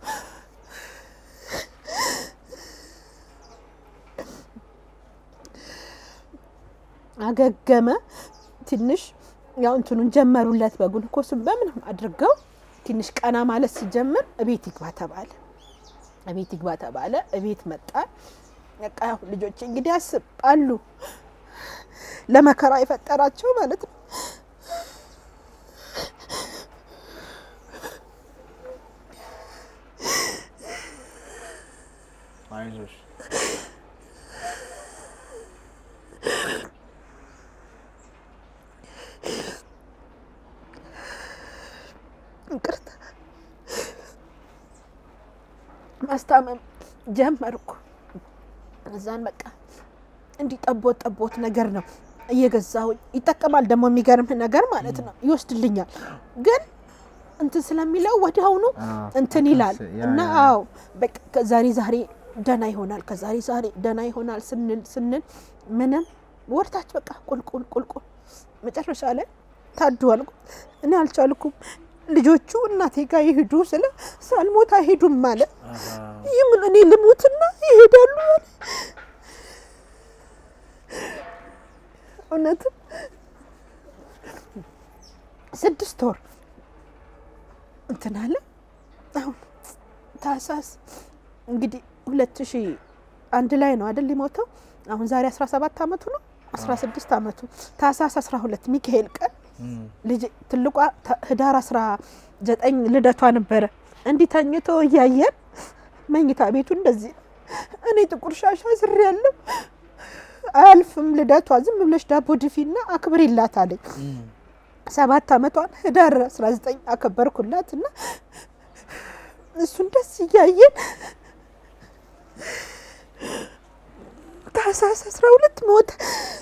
አገገመ ትንሽ ያው እንትኑን ጀመሩለት በግሉኮስም በምንም አድርገው ትንሽ ቀና ማለት ሲጀምር እቤት ይግባ ተባለ። እቤት ይግባ ተባለ። እቤት መጣ። በቃ ያው ልጆች እንግዲህ ያስባሉ ለመከራ የፈጠራቸው ማለት ነው። አይዞሽ ይቅርታ ማስታመም ጀመርኩ። እዛን በቃ እንዲህ ጠቦት ጠቦት ነገር ነው እየገዛሁኝ ይጠቀማል። ደግሞ የሚገርምህ ነገር ማለት ነው ይወስድልኛል፣ ግን እንትን ስለሚለው ወዲያውኑ እንትን ይላል እና አዎ በቃ ከዛሬ ዛሬ ደህና ይሆናል፣ ከዛሬ ዛሬ ደህና ይሆናል ስንል ስንል ምንም ወርታች በቃ ቁልቁል ቁልቁል መጨረሻ ላይ ታዱ አልኩ። እኔ አልቻልኩም። ልጆቹ እናቴ ጋር ይሄዱ ስለ ሳልሞት አይሄዱም ማለት ይህምን እኔ ልሙትና ይሄዳሉ አለ። እውነትም ስድስት ወር እንትን አለ። አሁን ታህሳስ እንግዲህ ሁለት ሺህ አንድ ላይ ነው አይደል ሊሞተው። አሁን ዛሬ አስራ ሰባት አመቱ ነው አስራ ስድስት አመቱ ታህሳስ አስራ ሁለት ሚካኤል ቀን ልጅ ትልቋ ህዳር አስራ ዘጠኝ ልደቷ ነበረ። እንዲህ ተኝቶ እያየን መኝታ ቤቱ እንደዚህ ነው። እኔ ጥቁር ሻሽ አስሬ ያለው አያልፍም ልደቷ። ዝም ብለሽ ዳቦ ድፊና አክብሪላት አለኝ። ሰባት አመቷን ህዳር 19 አከበርኩላት እና እሱን ደስ እያየን ታህሳስ 12 ሞተ።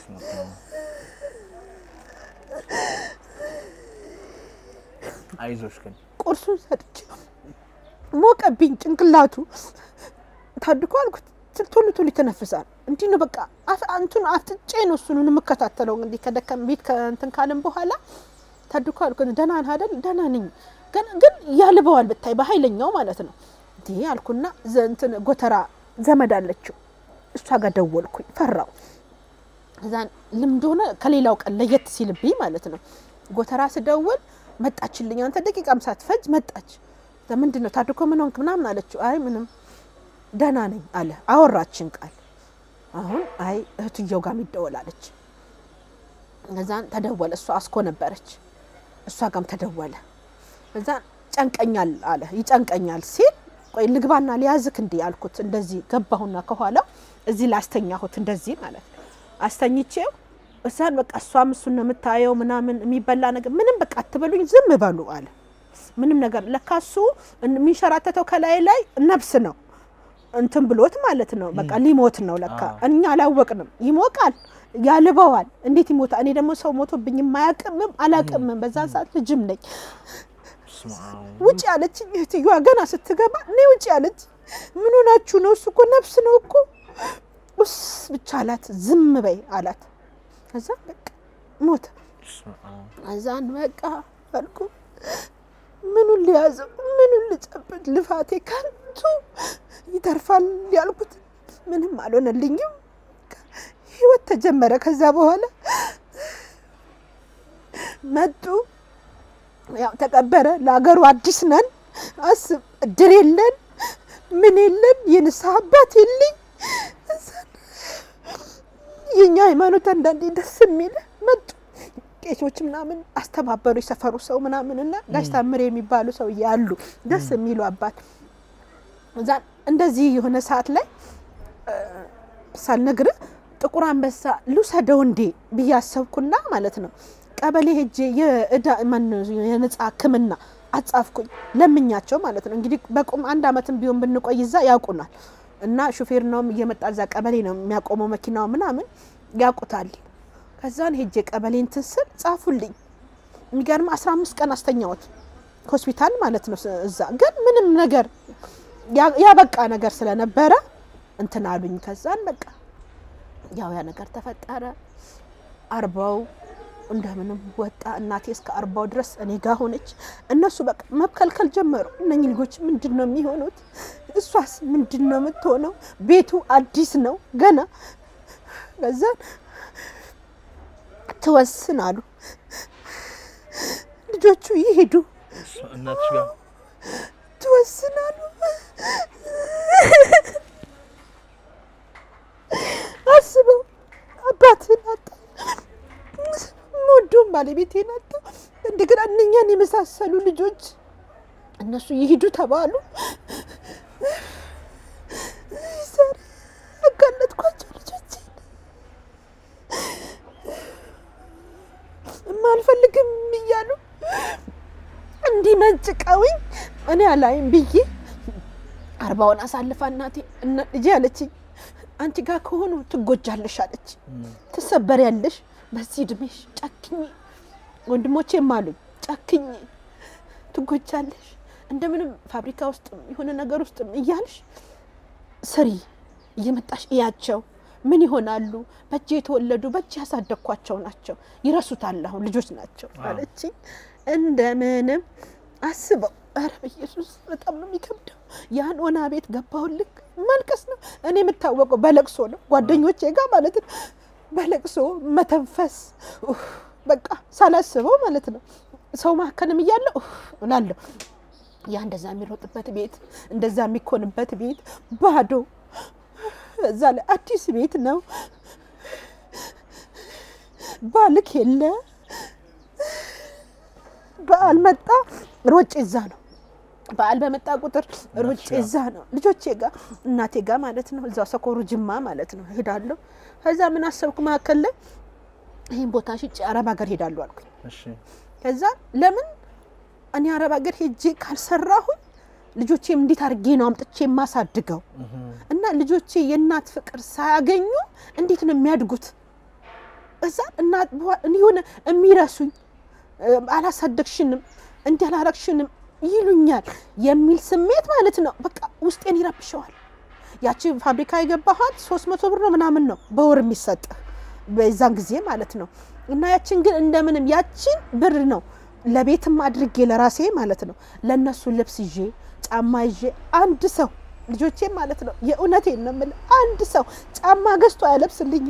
አይዞሽ ግን ቁርሱን ሰጥቼ ሞቀብኝ ጭንቅላቱ ታድኮ አልኩት። ቶሎ ቶሎ ይተነፍሳል። እንዲህ ነው በቃ አንቱን አፍጥጬ ነው እሱን የምከታተለው። እንግዲህ ከደከም ቤት ከእንትን ካለም በኋላ ታድኮ አልኩት። ደህና ነህ አይደል? ደህና ነኝ፣ ግን ግን ያልበዋል ብታይ በኃይለኛው ማለት ነው። እንዲህ አልኩና እንትን ጎተራ ዘመድ አለችው እሷ ጋር ደወልኩኝ። ፈራው እዛን ልምድ ሆነ ከሌላው ቀን ለየት ሲልብኝ ማለት ነው። ጎተራ ስደውል መጣችልኝ። አንተ ደቂቃም ሳትፈጅ መጣች። ምንድን ነው ታድኮ ምን ሆንክ ምናምን አለችው። አይ ምንም ደህና ነኝ አለ። አወራችን ቃል አሁን አይ እህትየው ጋር የሚደወል አለች። እዛን ተደወለ። እሷ አስኮ ነበረች። እሷ ጋም ተደወለ። እዛን ጨንቀኛል አለ። ይጨንቀኛል ሲል ቆይ ልግባና ሊያዝክ እንዲህ አልኩት። እንደዚህ ገባሁና ከኋላው እዚህ ላስተኛሁት እንደዚህ ማለት ነው። አስተኝቼው እዛን በቃ እሷም እሱን ነው የምታየው ምናምን የሚበላ ነገር ምንም በቃ አትበሉኝ ዝም በሉ አለ። ምንም ነገር ለካ እሱ የሚንሸራተተው ከላይ ላይ ነብስ ነው እንትን ብሎት ማለት ነው። በቃ ሊሞት ነው ለካ እኛ አላወቅንም። ይሞቃል፣ ያልበዋል። እንዴት ይሞታል? እኔ ደግሞ ሰው ሞቶብኝ የማያቅምም አላቅምም። በዛን ሰዓት ልጅም ነኝ። ውጭ ያለች እህትየዋ ገና ስትገባ እኔ ውጭ ያለች ምን ሆናችሁ ነው? እሱ እኮ ነፍስ ነው እኮ ውስ ብቻ አላት። ዝም በይ አላት። ከዛ በቃ ሞተ። እዛን በቃ አልኩ ምኑን ሊያዘው ምኑን ልጨብጥ? ልፋቴ ከንቱ ይተርፋል ያልኩት ምንም አልሆነልኝም። ህይወት ተጀመረ። ከዛ በኋላ መጡ፣ ያው ተቀበረ። ለሀገሩ አዲስ ነን። አስብ፣ እድር የለን ምን የለን፣ የንስሐ አባት የለኝ። የኛ ሃይማኖት አንዳንዴ ደስ የሚል መጡ ቄሶች ምናምን አስተባበሩ፣ የሰፈሩ ሰው ምናምን እና ጋሽ ታምሬ የሚባሉ ሰው ያሉ ደስ የሚሉ አባት እዛ እንደዚህ የሆነ ሰዓት ላይ ሳልነግርህ ጥቁር አንበሳ ልውሰደው እንዴ ብዬ አሰብኩና ማለት ነው ቀበሌ ሄጄ የእዳ የነጻ ሕክምና አጻፍኩኝ ለምኛቸው ማለት ነው። እንግዲህ በቁም አንድ አመትም ቢሆን ብንቆይ እዛ ያውቁናል እና ሹፌር ነውም እየመጣ እዛ ቀበሌ ነው የሚያቆመው መኪናው ምናምን ያውቁታል። ከዛን ሄጄ ቀበሌ እንትን ስል ጻፉልኝ። የሚገርም አስራ አምስት ቀን አስተኛወት ሆስፒታል ማለት ነው። እዛ ግን ምንም ነገር ያበቃ ነገር ስለነበረ እንትን አሉኝ። ከዛን በቃ ያው ያ ነገር ተፈጠረ። አርባው እንደምንም ወጣ። እናቴ እስከ አርባው ድረስ እኔ ጋ ሆነች። እነሱ በቃ መብከልከል ጀመሩ። እነኚህ ልጆች ምንድን ነው የሚሆኑት? እሷስ ምንድን ነው የምትሆነው? ቤቱ አዲስ ነው ገና። ከዛን ትወስን አሉ ልጆቹ ይሄዱ እናትሽ ጋር ትወስናሉ። አስበው አባትን አጣ፣ ባለቤቴን አጣ። እንደገና እነኛን የመሳሰሉ ልጆች እነሱ ይሂዱ ተባሉ። ዛሬ አጋለጥኳቸው ልጆቼን የማልፈልግም እያሉ እንዲመጭቀውኝ እኔ አላይም ብዬ አርባውን አሳልፋ እናቴ እነ- ልጄ አለችኝ፣ አንቺ ጋር ከሆኑ ትጎጃለሽ አለች። ትሰበሪያለሽ በዚህ እድሜሽ ጨክኝ። ወንድሞቼም አሉኝ ጨክኝ፣ ትጎጃለሽ። እንደምንም ፋብሪካ ውስጥም የሆነ ነገር ውስጥም እያልሽ ስሪ፣ እየመጣሽ እያቸው ምን ይሆናሉ? በእጅ የተወለዱ በእጅ ያሳደግኳቸው ናቸው፣ ይረሱታል። አሁን ልጆች ናቸው አለችኝ። እንደምንም አስበው። ኧረ በኢየሱስ በጣም ነው የሚከብደው። ያን ኦና ቤት ገባሁልክ ማልቀስ ነው። እኔ የምታወቀው በለቅሶ ነው፣ ጓደኞቼ ጋር ማለት ነው። በለቅሶ መተንፈስ ኡፍ፣ በቃ ሳላስበው ማለት ነው። ሰው መካከልም እያለ ኡፍ እላለሁ። ያ እንደዛ የሚሮጥበት ቤት እንደዛ የሚኮንበት ቤት ባዶ፣ እዛ ላይ አዲስ ቤት ነው። ባልክ የለ በዓል መጣ ሮጬ እዛ ነው። በዓል በመጣ ቁጥር ሮጬ እዛ ነው ልጆቼ ጋር እናቴ ጋር ማለት ነው። እዛው ሰኮሩ ጅማ ማለት ነው ሄዳለሁ። ከዛ ምን አሰብኩ መካከል ላይ ይህን ቦታ ሽጬ አረብ ሀገር ሄዳለሁ አልኩኝ። እሺ ከዛ ለምን እኔ አረብ ሀገር ሄጄ ካልሰራሁኝ ልጆቼም እንዴት አድርጌ ነው አምጥቼ የማሳድገው? እና ልጆቼ የእናት ፍቅር ሳያገኙ እንዴት ነው የሚያድጉት? እዛ እናት በኋላ የሆነ የሚረሱኝ እ፣ አላሳደግሽንም እንዲህ አላረግሽንም ይሉኛል የሚል ስሜት ማለት ነው። በቃ ውስጤን ይረብሸዋል። ያቺ ፋብሪካ የገባሃት ሶስት መቶ ብር ነው ምናምን ነው በወር የሚሰጥህ በዛን ጊዜ ማለት ነው። እና ያችን ግን እንደምንም ያችን ብር ነው ለቤትም አድርጌ ለራሴ ማለት ነው ለእነሱ ልብስ ይዤ ጫማ ይዤ አንድ ሰው ልጆቼ ማለት ነው የእውነቴን ነው የምልህ አንድ ሰው ጫማ ገዝቶ አያለብስልኝም።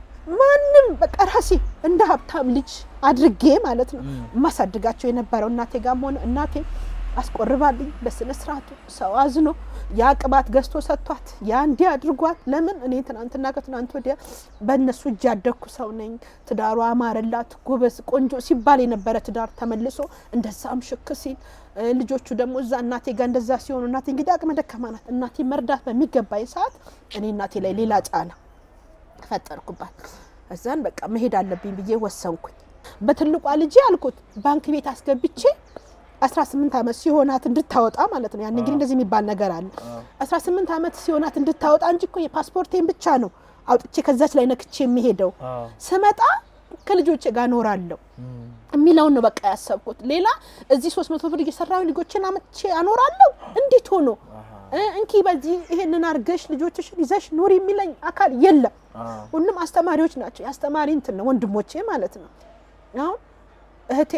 ማንም በቃ ራሴ እንደ ሀብታም ልጅ አድርጌ ማለት ነው የማሳድጋቸው የነበረው እናቴ ጋርም ሆነ እናቴ አስቆርባልኝ በስነ ስርዓቱ ሰው አዝኖ ያ ቅባት ገዝቶ ሰጥቷት ያ እንዲህ አድርጓት። ለምን እኔ ትናንትና ከትናንት ወዲያ በእነሱ እጅ ያደግኩ ሰው ነኝ። ትዳሯ አማረላት፣ ጎበዝ፣ ቆንጆ ሲባል የነበረ ትዳር ተመልሶ እንደዛም ሽክ ሲል እ፣ ልጆቹ ደግሞ እዛ እናቴ ጋር እንደዛ ሲሆኑ እናቴ እንግዲህ አቅመ ደካማ ናት። እናቴ መርዳት በሚገባኝ ሰዓት እኔ እናቴ ላይ ሌላ ጫና ፈጠርኩባት። እዛን በቃ መሄድ አለብኝ ብዬ ወሰንኩኝ። በትልቋ ልጄ አልኩት ባንክ ቤት አስገብቼ 18 ዓመት ሲሆናት እንድታወጣ ማለት ነው። ያን እንግዲህ እንደዚህ የሚባል ነገር አለ። 18 ዓመት ሲሆናት እንድታወጣ እንጂ እኮ የፓስፖርቴን ብቻ ነው አውጥቼ ከዛች ላይ ነክቼ የሚሄደው። ስመጣ ከልጆቼ ጋር እኖራለሁ የሚለውን ነው በቃ ያሰብኩት። ሌላ እዚህ 300 ብር እየሰራሁ ልጆችን አመቼ አኖራለሁ እንዴት ሆኖ እ፣ እንኪ በዚህ ይሄንን አርገሽ ልጆችሽን ይዘሽ ኑሪ የሚለኝ አካል የለም። ሁሉም አስተማሪዎች ናቸው። የአስተማሪ እንትን ነው ወንድሞቼ ማለት ነው። አሁን እህቴ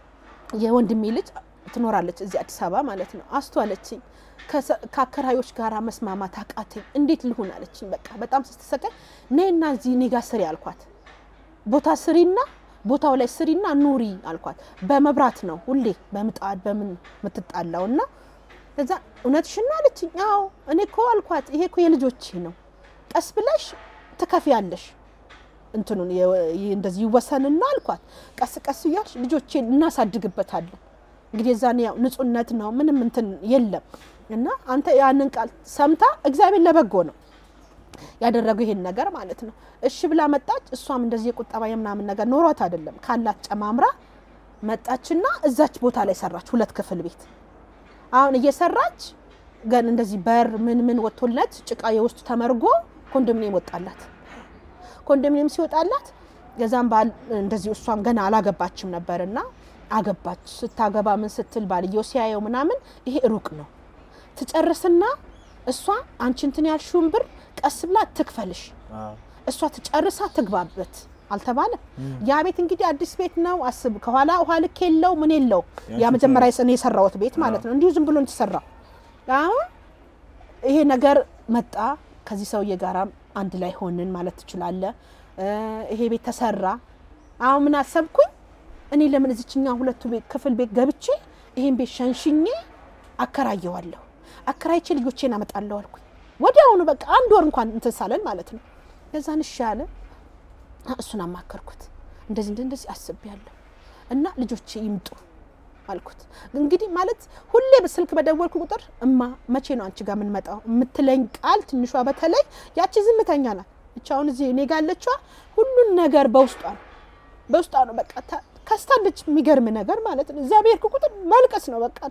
የወንድሜ ልጅ ትኖራለች እዚህ አዲስ አበባ ማለት ነው። አስተዋለችኝ። ከሰ- ከአከራዮች ጋር መስማማት አቃተኝ። እንዴት ልሁን አለችኝ። በቃ በጣም ስትሰቀኝ ነይና እዚህ እኔ ጋር ስሪ አልኳት። ቦታ ስሪና ቦታው ላይ ስሪና ኑሪ አልኳት። በመብራት ነው ሁሌ በምጣድ በምን የምትጣላው እና ከዛ እውነትሽን ነው አለችኝ። አዎ እኔ እኮ አልኳት ይሄ እኮ የልጆቼ ነው፣ ቀስ ብለሽ ትከፍያለሽ እንትኑን የ- ይ- እንደዚህ ይወሰንና አልኳት። ቀስ ቀስ እያልሽ ልጆቼን እናሳድግበታለን። እንግዲህ የዛኔ ያው ንጹህነት ነው ምንም እንትን የለም እና አንተ ያንን ቃል ሰምታ እግዚአብሔር ለበጎ ነው ያደረገው ይሄን ነገር ማለት ነው። እሺ ብላ መጣች። እሷም እንደዚህ የቁጠባ የምናምን ነገር ኖሯት አይደለም ካላት ጨማምራ መጣችና እዛች ቦታ ላይ ሰራች፣ ሁለት ክፍል ቤት አሁን እየሰራች ገን እንደዚህ በር ምን ምን ወጥቶለት ጭቃ የውስጡ ተመርጎ ኮንዶሚኒየም ወጣላት። ኮንዶሚኒየም ሲወጣላት የዛም ባል እንደዚህ እሷም ገና አላገባችም ነበርና አገባች። ስታገባ ምን ስትል ባልየው ሲያየው ምናምን ይሄ ሩቅ ነው ትጨርስና እሷ አንቺ እንትን ያልሽውን ብር ቀስ ብላ ትክፈልሽ፣ እሷ ትጨርሳ ትግባበት አልተባለም። ያ ቤት እንግዲህ አዲስ ቤት ነው አስብ። ከኋላ ውሃ ልክ የለው ምን የለው ያ መጀመሪያ እኔ የሰራሁት ቤት ማለት ነው። እንዲሁ ዝም ብሎ የተሰራ አሁን ይሄ ነገር መጣ። ከዚህ ሰውዬ ጋራ አንድ ላይ ሆንን ማለት ትችላለህ። ይሄ ቤት ተሰራ። አሁን ምን አሰብኩኝ እኔ ለምን እዚችኛ ሁለቱ ቤት ክፍል ቤት ገብቼ ይሄን ቤት ሸንሽኜ አከራየዋለሁ፣ አከራይቼ ልጆቼን አመጣለሁ አልኩኝ። ወዲያውኑ በቃ አንድ ወር እንኳን እንትን ሳለን ማለት ነው። ለዛን እሺ አለ። እሱን አማከርኩት። እንደዚህ እንደዚህ እንደዚህ አስቤያለሁ እና ልጆች ይምጡ አልኩት። እንግዲህ ማለት ሁሌ በስልክ በደወልኩ ቁጥር እማ መቼ ነው አንቺ ጋር የምንመጣው የምትለኝ ቃል ትንሿ በተለይ ያቺ ዝምተኛ ናት። ብቻ አሁን እዚህ እኔ ጋር ያለችዋ ሁሉን ነገር በውስጧ ነው በውስጧ ነው በቃ ታ- ከስታለች። የሚገርም ነገር ማለት ነው። እዚያ ብሄድኩ ቁጥር ማልቀስ ነው በቃ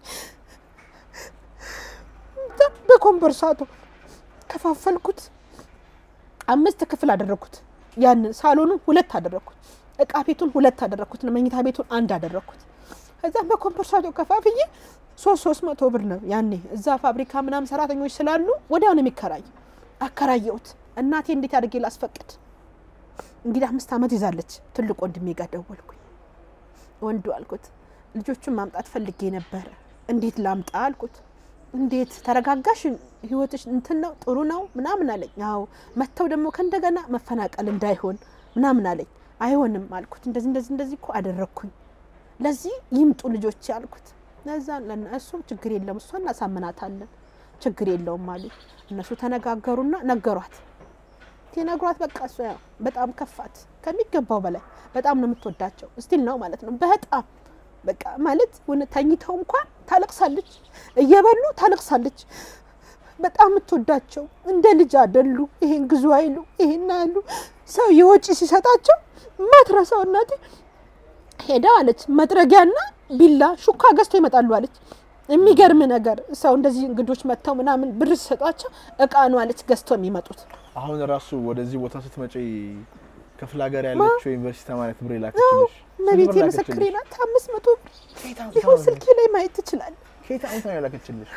በኮምበርሳቶ ከፋፈልኩት። አምስት ክፍል አደረግኩት። ያንን ሳሎኑን ሁለት አደረግኩት። እቃ ቤቱን ሁለት አደረግኩት። መኝታ ቤቱን አንድ አደረግኩት። ከዛም በኮምፐርሳቶ ከፋፍዬ ሶስት ሶስት መቶ ብር ነው ያኔ እዛ ፋብሪካ ምናምን ሰራተኞች ስላሉ ወዲያው ነው የሚከራይ። አከራየሁት። እናቴ እንዴት አድርጌ ላስፈቅድ? እንግዲህ አምስት ዓመት ይዛለች። ትልቅ ወንድሜ ጋር ደወልኩኝ። ወንዱ አልኩት ልጆቹን ማምጣት ፈልጌ ነበረ፣ እንዴት ላምጣ አልኩት። እንዴት ተረጋጋሽ? ህይወትሽ እንትን ነው ጥሩ ነው ምናምን አለኝ። አዎ መጥተው ደግሞ ከእንደገና መፈናቀል እንዳይሆን ምናምን አለኝ። አይሆንም አልኩት። እንደዚህ እንደዚህ እንደዚህ እኮ አደረግኩኝ ለዚህ ይምጡ ልጆች ያልኩት። ለዛ ለእነሱም ችግር የለም እሷ እናሳምናታለን ችግር የለውም አሉ። እነሱ ተነጋገሩና ነገሯት። ሲነግሯት በቃ እሷ ያው በጣም ከፋት ከሚገባው በላይ በጣም ነው የምትወዳቸው ስቲል ነው ማለት ነው። በጣም በቃ ማለት ውን ተኝተው እንኳን ታለቅሳለች፣ እየበሉ ታለቅሳለች። በጣም የምትወዳቸው እንደ ልጅ አደሉ። ይሄን ግዙ አይሉ ይሄን አይሉ ሰው የወጪ ሲሰጣቸው ማትረሳው እናቴ ሄዳ አለች መጥረጊያና ቢላ ሹካ ገዝተው ይመጣሉ አለች። የሚገርም ነገር ሰው እንደዚህ እንግዶች መጥተው ምናምን ብር ሲሰጧቸው እቃ ነው አለች ገዝተው የሚመጡት። አሁን ራሱ ወደዚህ ቦታ ስትመጪ ክፍለ ሀገር ያለችው ዩኒቨርሲቲ ተማሪ ብር የላከችልሽ መቤቴ ምስክሬ ናት። አምስት መቶ ብር ይኸው ስልኬ ላይ ማየት ትችላለህ። ከየት አመት ነው የላከችልሽ?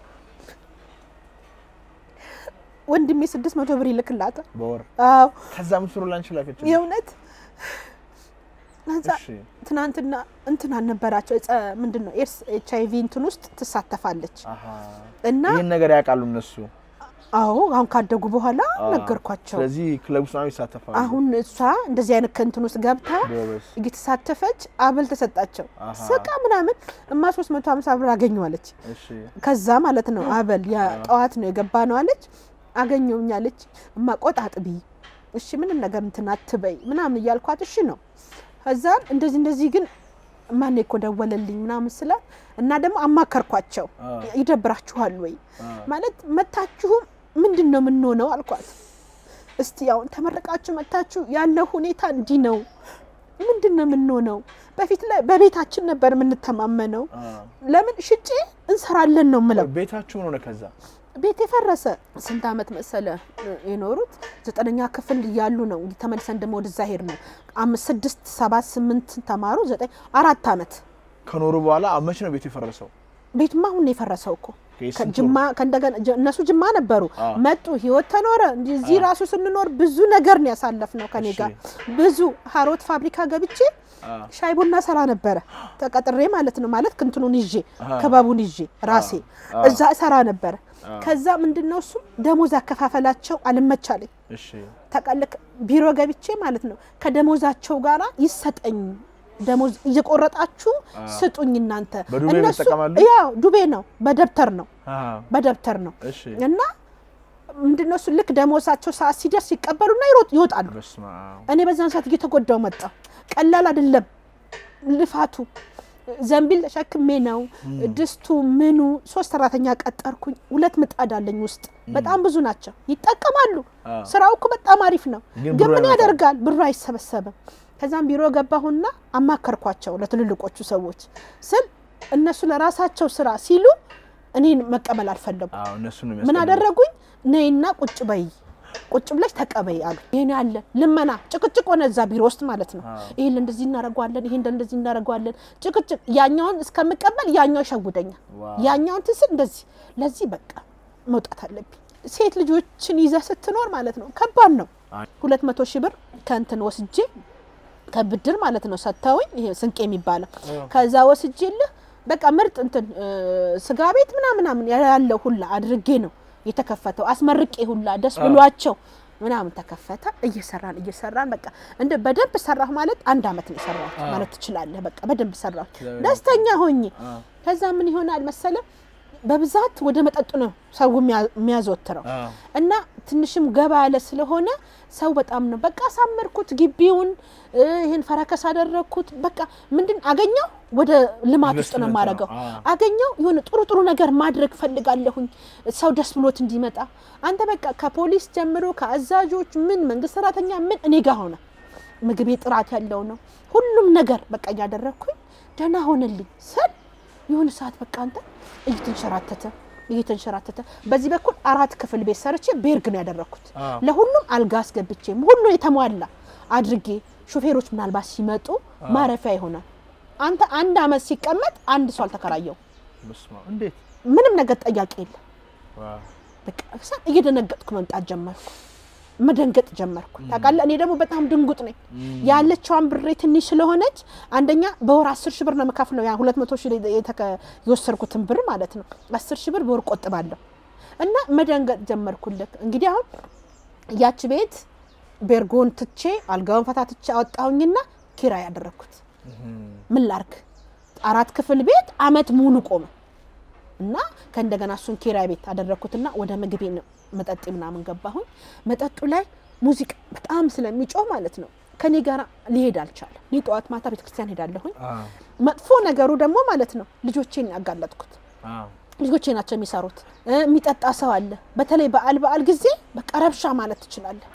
ወንድሜ ስድስት መቶ ብር ይልክላታል። በወር አዎ ከዛ ምስሩ ላንቺ ላከችልሽ? የእውነት ከዛ እሺ ትናንትና እንትን አልነበራቸው እጸ ምንድን ነው ኤርስ ኤች አይቪ እንትን ውስጥ ትሳተፋለች አሀ እና ይህን ነገር ያውቃሉ እነሱ። አዎ አሁን ካደጉ በኋላ አዎ። ነገርኳቸው። ስለዚህ ክለብ ውስጥ ነው ይሳተፋሉ። አሁን እሷ እንደዚህ አይነት ከእንትን ውስጥ ገብታ ጎበዝ። እየተሳተፈች አበል ተሰጣቸው። አሃ። ስቃ ምናምን እማ 350 ብር አገኘዋለች። እሺ ከዛ ማለት ነው አበል ያ ጠዋት ነው የገባ ነው አለች። አገኘውኝ አለች። እማ ቆጣ አጥቢ፣ እሺ ምንም ነገር እንትን አትበይ ምናምን እያልኳት እሺ ነው። ከዛ እንደዚህ እንደዚህ ግን ማን እኮ ደወለልኝ ምናምን ስላት እና ደግሞ አማከርኳቸው። አ ይደብራችኋል ወይ አ ማለት መታችሁም ምንድን ነው የምንሆነው አልኳት። እስቲ አሁን ተመረቃችሁ መታችሁ ያለው ሁኔታ እንዲህ ነው፣ ምንድን ነው የምንሆነው? በፊት ላይ በቤታችን ነበር የምንተማመነው። አ ለምን ሽጬ እንሰራለን ነው ምለው። ቤታችሁ ምን ሆነ ከዛ? ቤት የፈረሰ ስንት ዓመት መሰለ የኖሩት? ዘጠነኛ ክፍል እያሉ ነው እንግዲህ ተመልሰን ደግሞ ወደዛ ሄድ ነው። አምስት ስድስት ሰባት ስምንት ተማሩ ዘጠኝ አራት ዓመት ከኖሩ በኋላ መቼ ነው ቤቱ የፈረሰው? ቤቱማ አሁን ነው የፈረሰው እኮ ከስንት ከጅማ ከእንደገና ጀ- እነሱ ጅማ ነበሩ አዎ። መጡ፣ ህይወት ተኖረ። እንዲህ እዚህ አዎ። ራሱ ስንኖር ብዙ ነገር ነው ያሳለፍነው ከኔ እሺ። ጋር ብዙ ሀሮት ፋብሪካ ገብቼ አ ሻይ ቡና ሰራ ነበረ ተቀጥሬ ማለት ነው ማለት ክንትኑን ይዤ አሃ። ክበቡን ይዤ ራሴ አዎ። እዛ ሰራ ነበረ። አዎ። ከዛ ምንድነው እሱ ደሞዝ አከፋፈላቸው አልመቻለኝ እሺ ተቀልክ ቢሮ ገብቼ ማለት ነው ከደሞዛቸው ጋራ ይሰጠኝ ደሞዝ እየቆረጣችሁ አ ስጡኝ እናንተ በዱቤ እነሱ ይጠቀማሉ? ያው ዱቤ ነው በደብተር ነው አ በደብተር ነው እሺ እና ምንድነው እሱ ልክ ደሞዛቸው ሰዓት ሲደርስ ይቀበሉና ይሮጥ ይወጣሉ። በስመ አብ እኔ በዛን ሰዓት እየተጎዳው መጣ። ቀላል አይደለም ልፋቱ። ዘንቢል ተሸክሜ ነው ድስቱ ምኑ። ሶስት ሰራተኛ ቀጠርኩኝ። ሁለት ምጣድ አለኝ ውስጥ በጣም ብዙ ናቸው። ይጠቀማሉ። አ ስራው እኮ በጣም አሪፍ ነው፣ ግን ግን ብሩ ምን አይመጣም። ያደርጋል ብሩ አይሰበሰብም። ከዛም ቢሮ ገባሁና አማከርኳቸው ለትልልቆቹ ሰዎች ስል እነሱ ለራሳቸው ስራ ሲሉ እኔን መቀበል አልፈለጉ። አዎ እነሱ ነው ምን የሚያስቀምጡት። አደረጉኝ? ነይና ቁጭ በይ ቁጭ ብለሽ ተቀበይ አሉ። ይሄን ያለ ልመና ጭቅጭቅ ሆነ እዛ ቢሮ ውስጥ ማለት ነው። አዎ። ይሄን እንደዚህ እናደርገዋለን፣ ይሄን እንደዚህ እናደርገዋለን፣ ጭቅጭቅ። ያኛውን እስከምቀበል ያኛው ይሸውደኛል፣ ዋው። ያኛውን ትስል እንደዚህ። ለዚህ በቃ መውጣት አለብኝ። ሴት ልጆችን ይዘህ ስትኖር ማለት ነው ከባድ ነው። አይ። ሁለት መቶ ሺህ ብር ከእንትን ወስጄ ከብድር ማለት ነው ሰጥተውኝ፣ ይሄ ስንቄ የሚባለው ከዛ ወስጄልህ በቃ ምርጥ እንትን እ፣ ስጋ ቤት ምናምን ምናምን ያለው ሁላ አድርጌ ነው የተከፈተው። አስመርቄ ሁላ ደስ ብሏቸው ምናምን ተከፈተ። እየሰራን እየሰራን በቃ እንደ በደንብ ሰራሁ ማለት አንድ አመት ነው የሰራሁት ማለት ትችላለህ። በቃ በደንብ ሰራሁ ደስተኛ ሆኜ። አ ከዛ ምን ይሆናል መሰለ በብዛት ወደ መጠጡ ነው ሰው የሚያ- የሚያዘወትረው እና ትንሽም ገባ ያለ ስለሆነ ሰው በጣም ነው በቃ አሳመርኩት ግቢውን እ፣ ይህን ፈረከስ አደረግኩት። በቃ ምንድን አገኘው ወደ ልማት ውስጥ ነው ኢንቨስትመንት የማደርገው። ነው። አዎ። አገኘው የሆነ ጥሩ ጥሩ ነገር ማድረግ ፈልጋለሁኝ ሰው ደስ ብሎት እንዲመጣ። አንተ በቃ ከፖሊስ ጀምሮ ከአዛዦች ምን መንግስት ሰራተኛ ምን እኔ ጋር ሆነ ምግቤ ጥራት ያለው ነው ሁሉም ነገር በቃ እያደረግኩኝ ደህና ሆነልኝ ስል የሆነ ሰዓት በቃ አንተ እየተንሸራተተ እየተንሸራተተ በዚህ በኩል አራት ክፍል ቤት ሰርቼ ቤርግ ነው ያደረግኩት። አዎ። ለሁሉም አልጋ አስገብቼ ሁሉ የተሟላ አድርጌ ሾፌሮች ምናልባት ሲመጡ ማረፊያ ይሆናል። አንተ አንድ አመት ሲቀመጥ አንድ ሰው አልተከራየው፣ በስመ አብ። እንዴት ምንም ነገር ጠያቂ የለም። ዋው። በቃ እሳ እየደነገጥኩ መምጣት ጀመርኩ፣ መደንገጥ ጀመርኩ። ታውቃለህ እኔ ደግሞ በጣም ድንጉጥ ነኝ። ያለችዋን ብሬ ትንሽ ስለሆነች አንደኛ በወር አስር ሺህ ብር ነው የምከፍለው። ያ ሁለት መቶ ሺህ የተከ- የወሰድኩትን ብር ማለት ነው። አስር ሺህ ብር በወር ቆጥባለሁ እና መደንገጥ ጀመርኩልክ። እንግዲህ አሁን ያች ቤት ቤርጎን ትቼ አልጋውን ፈታትቼ አወጣሁኝና ኪራይ ያደረግኩት። ምን ላርግ? አራት ክፍል ቤት አመት ሙሉ ቆመ እና ከእንደገና እሱን ኪራይ ቤት አደረግኩትና ወደ ምግቤ ነው መጠጥ ምናምን ገባሁኝ። መጠጡ ላይ ሙዚቃ በጣም ስለሚጮህ ማለት ነው ከኔ ጋር ሊሄድ አልቻለም። እኔ ጠዋት ማታ ቤተክርስቲያን ሄዳለሁኝ። አዎ። መጥፎ ነገሩ ደግሞ ማለት ነው ልጆቼን ያጋለጥኩት አዎ። ልጆቼ ናቸው የሚሰሩት። እ፣ የሚጠጣ ሰው አለ። በተለይ በዓል በዓል ጊዜ በቃ ረብሻ ማለት ትችላለህ።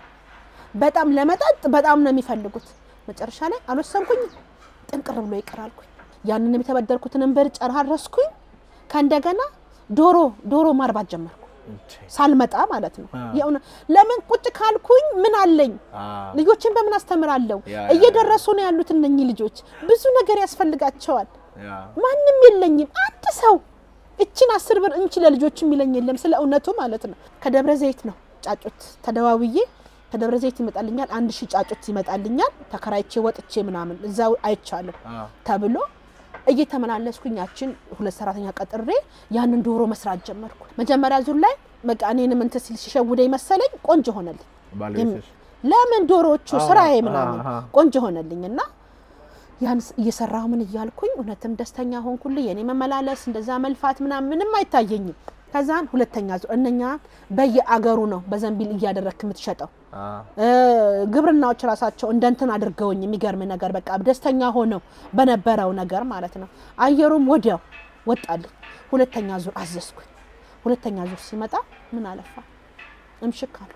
በጣም ለመጠጥ በጣም ነው የሚፈልጉት። መጨረሻ ላይ አልወሰንኩኝ፣ ጥንቅር ብሎ ይቅር አልኩኝ። ያንንም የተበደርኩትንም ብር ጨራረስኩኝ። ከእንደገና ዶሮ ዶሮ ማርባት ጀመርኩ እንዴ። ሳልመጣ ማለት ነው። አዎ። የእውነት ለምን ቁጭ ካልኩኝ ምን አለኝ? አዎ። ልጆችን በምን አስተምራለሁ? ያ፣ ያ፣ እየደረሱ ነው ያሉት እነኚህ ልጆች። ብዙ ነገር ያስፈልጋቸዋል። ያ። ማንም የለኝም። አንድ ሰው እችን አስር ብር እንቺ ለልጆች የሚለኝ የለም። ስለ እውነቱ ማለት ነው። ከደብረ ዘይት ነው ጫጩት ተደዋውዬ ከደብረ ዘይት ይመጣልኛል። አንድ ሺህ ጫጩት ይመጣልኛል። ተከራይቼ ወጥቼ ምናምን እዛው አይቻልም አዎ። ተብሎ እየተመላለስኩኝ ያችን ሁለት ሰራተኛ ቀጥሬ ያንን ዶሮ መስራት ጀመርኩ። መጀመሪያ ዙር ላይ በቃ እኔንም እንትን ሲል ሲሸውደኝ መሰለኝ ቆንጆ ሆነልኝ። ባለቤትሽ ለምን ዶሮዎቹ አዎ፣ ስራዬ ምናምን አሃ። ቆንጆ ሆነልኝ እና ያን ስ- እየሰራሁ ምን እያልኩኝ እውነትም ደስተኛ ሆንኩልኝ። የኔ መመላለስ እንደዛ መልፋት ምናምን ምንም አይታየኝም። ከዛን ሁለተኛ ዙር እነኛ በየአገሩ ነው በዘንቢል እያደረክ የምትሸጠው አዎ። እ፣ ግብርናዎች ራሳቸው እንደ እንትን አድርገውኝ የሚገርም ነገር በቃ ደስተኛ ሆነው በነበረው ነገር ማለት ነው። አየሩም ወዲያው ወጣልኝ። ሁለተኛ ዙር አዘዝኩኝ። ሁለተኛ ዙር ሲመጣ ምን አለፋ እምሽክ አሉ።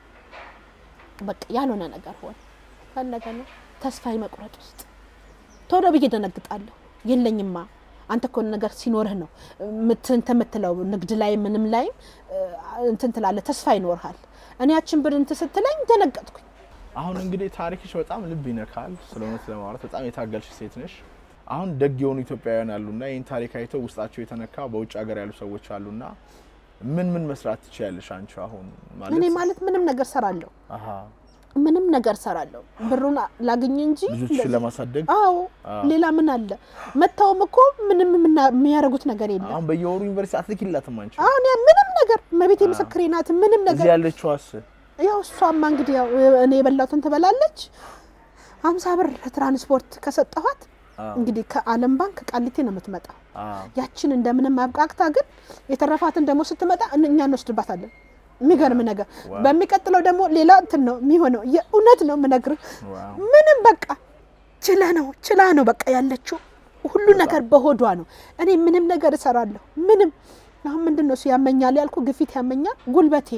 በቃ ያልሆነ ነገር ሆነ። ፈለገና ተስፋ መቁረጥ ውስጥ ቶሎ ብዬ ደነግጣለሁ። የለኝማ አንተ እኮ ነገር ሲኖርህ ነው ምት- እንትን የምትለው ንግድ ላይ ምንም ላይም እ፣ እንትን ትላለህ፣ ተስፋ ይኖርሃል። እኔ ያችን ብር እንትን ስትለኝ ደነገጥኩኝ። አሁን እንግዲህ ታሪክሽ በጣም ልብ ይነካል። ስለ እውነት ለማውራት በጣም የታገልሽ ሴት ነሽ። አሁን ደግ የሆኑ ኢትዮጵያውያን አሉና ይህን ታሪክ አይተው ውስጣቸው የተነካ በውጭ ሀገር ያሉ ሰዎች አሉና ምን ምን መስራት ትችያለሽ አንቺ አሁን እኔ ማለት ማለት ምንም ነገር ሰራለሁ፣ አሀ ምንም ነገር ሰራለሁ። ብሩን ላግኝ እንጂ ልጆችሽን እንደዚህ- ለማሳደግ አዎ አዎ። ሌላ ምን አለ? መታወም እኮ ምንም የምና- የሚያደርጉት ነገር የለም። አሁን በየወሩ ዩኒቨርሲቲ አትልኪላትም አንቺ አሁን ያ ምንም ነገር መቤቴ ምስክሬ ናት። ምንም እዚህ ነገር ያለችዋስ ያው እሷማ እንግዲህ ያው እኔ የበላሁትን ትበላለች። ሀምሳ ብር ትራንስፖርት ከሰጠኋት አዎ። እንግዲህ ከዓለም ባንክ ቃሊቴ ነው የምትመጣው። አዎ። ያችን እንደምንም አብቃቅታ ግን የተረፋትን ደግሞ ስትመጣ እን- እኛ እንወስድባታለን። የሚገርም ነገር ዋው። በሚቀጥለው ደግሞ ሌላ እንትን ነው የሚሆነው። የእውነት ነው የምነግርህ። ዋው። ምንም በቃ ችላ ነው ችላ ነው በቃ ያለችው ሁሉ ነገር በሆዷ ነው። እኔ ምንም ነገር እሰራለሁ። ምንም አሁን ምንድን ነው እሱ ያመኛል ያልኩ ግፊት ያመኛል፣ ጉልበቴ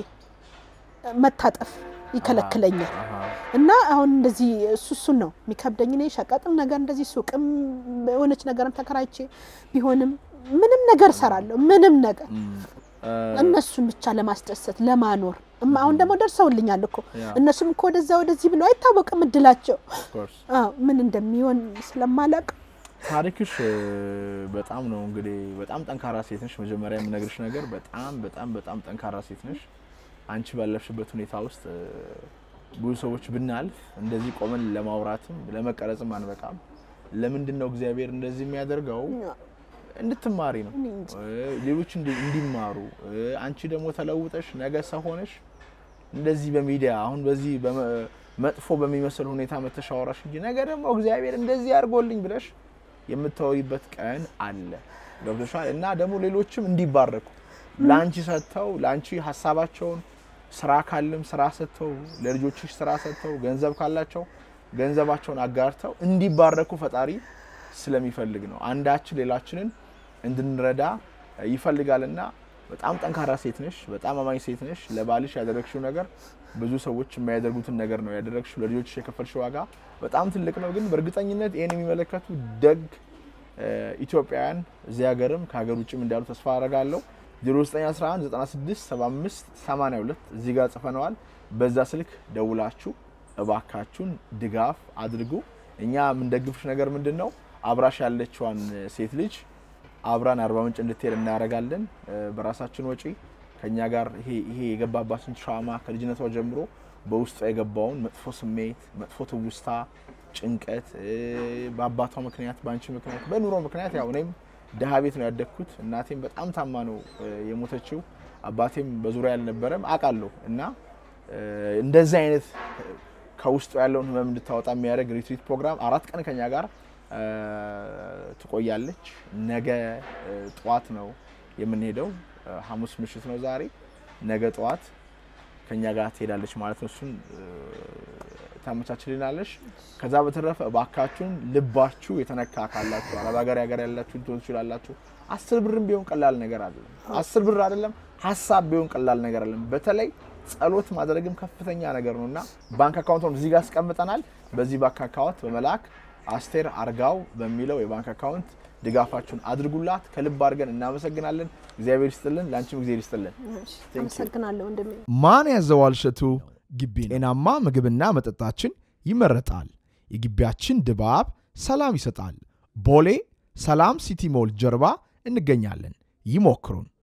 መታጠፍ ይከለክለኛል። አሃ። እና አሁን እንደዚህ እሱ እሱን ነው የሚከብደኝ። እኔ ሸቀጥም ነገር እንደዚህ ሱቅም የሆነች ነገርም ተከራይቼ ቢሆንም ምንም ነገር እሰራለሁ። ምንም ነገር እም፣ እ፣ እነሱን ብቻ ለማስደሰት ለማኖር እማ አሁን ደግሞ ደርሰውልኛል እኮ ያ። እነሱም እኮ ወደዛ ወደዚህ ብለው አይታወቅም እድላቸው of course። አዎ ምን እንደሚሆን ስለማላቅ ታሪክሽ እ፣ በጣም ነው እንግዲህ በጣም ጠንካራ ሴት ነሽ። መጀመሪያ የምነግርሽ ነገር በጣም በጣም በጣም ጠንካራ ሴት ነሽ። አንቺ ባለፍሽበት ሁኔታ ውስጥ እ፣ ብዙ ሰዎች ብናልፍ እንደዚህ ቆመን ለማውራትም ለመቀረጽም አንበቃም። ለምንድን ነው እግዚአብሔር እንደዚህ የሚያደርገው? እንድትማሪ ነው እኔ እንጃ። እ፣ ሌሎች እንዲ- እንዲማሩ እ፣ አንቺ ደግሞ ተለውጠሽ ነገ ሰው ሆነሽ እንደዚህ በሚዲያ አሁን በዚህ በመ- መጥፎ በሚመስል ሁኔታ መተሻወራሽ እንጂ ነገ ደግሞ እግዚአብሔር እንደዚህ አድርጎልኝ ብለሽ የምታወሪበት ቀን አለ። ገብቶሻል? እና ደግሞ ሌሎችም እንዲባረኩ ለአንቺ ሰጥተው ለአንቺ ሀሳባቸውን ስራ ካለም ስራ ሰጥተው ለልጆችሽ ስራ ሰጥተው ገንዘብ ካላቸው ገንዘባቸውን አጋርተው እንዲባረኩ ፈጣሪ ስለሚፈልግ ነው። አንዳችን ሌላችንን እንድንረዳ ይፈልጋልና በጣም ጠንካራ ሴት ነሽ። በጣም አማኝ ሴት ነሽ። ለባልሽ ያደረግሽው ነገር ብዙ ሰዎች የማያደርጉትን ነገር ነው ያደረግሽው። ለልጆችሽ የከፈልሽው ዋጋ በጣም ትልቅ ነው። ግን በእርግጠኝነት ይህን የሚመለከቱ ደግ ኢትዮጵያውያን እዚህ ሀገርም ከሀገር ውጭም እንዳሉ ተስፋ አደርጋለሁ። 0911 96 75 82 እዚህ ጋር ጽፈነዋል። በዛ ስልክ ደውላችሁ እባካችሁን ድጋፍ አድርጉ። እኛ የምንደግፍሽ ነገር ምንድን ነው? አብራሽ ያለችዋን ሴት ልጅ አብራን አርባ ምንጭ እንድትሄድ እናደርጋለን። በራሳችን ወጪ ከኛ ጋር ይሄ ይሄ የገባባትን ትራውማ ከልጅነቷ ጀምሮ በውስጧ የገባውን መጥፎ ስሜት፣ መጥፎ ትውስታ፣ ጭንቀት በአባቷ ምክንያት፣ በአንቺ ምክንያት፣ በኑሮ ምክንያት ያው እኔም ድሀ ቤት ነው ያደግኩት። እናቴም በጣም ታማ ነው የሞተችው። አባቴም በዙሪያ ያልነበረም አውቃለሁ እና እንደዚህ አይነት ከውስጡ ያለውን ህመም እንድታወጣ የሚያደርግ ሪትሪት ፕሮግራም አራት ቀን ከኛ ጋር ትቆያለች። ነገ ጠዋት ነው የምንሄደው። ሐሙስ ምሽት ነው ዛሬ። ነገ ጠዋት ከኛ ጋር ትሄዳለች ማለት ነው። እሱን ታመቻችልናለች። ከዛ በተረፈ እባካችሁን ልባችሁ የተነካ ካላችሁ አረብ ሀገር ሀገር ያላችሁ ልትሆኑ ትችላላችሁ። አስር ብርም ቢሆን ቀላል ነገር አይደለም። አስር ብር አይደለም ሀሳብ ቢሆን ቀላል ነገር አይደለም። በተለይ ጸሎት ማድረግም ከፍተኛ ነገር ነው እና ባንክ አካውንት እዚህ ጋር አስቀምጠናል። በዚህ ባንክ አካውንት በመላክ አስቴር አርጋው በሚለው የባንክ አካውንት ድጋፋችሁን አድርጉላት። ከልብ አድርገን እናመሰግናለን። እግዚአብሔር ይስጥልን፣ ለአንቺም ጊዜ ይስጥልን። አመሰግናለሁ ወንድሜ። ማን ያዘዋል እሸቱ ግቢ ነው። ጤናማ ምግብና መጠጣችን ይመረጣል። የግቢያችን ድባብ ሰላም ይሰጣል። ቦሌ ሰላም ሲቲ ሞል ጀርባ እንገኛለን። ይሞክሩን።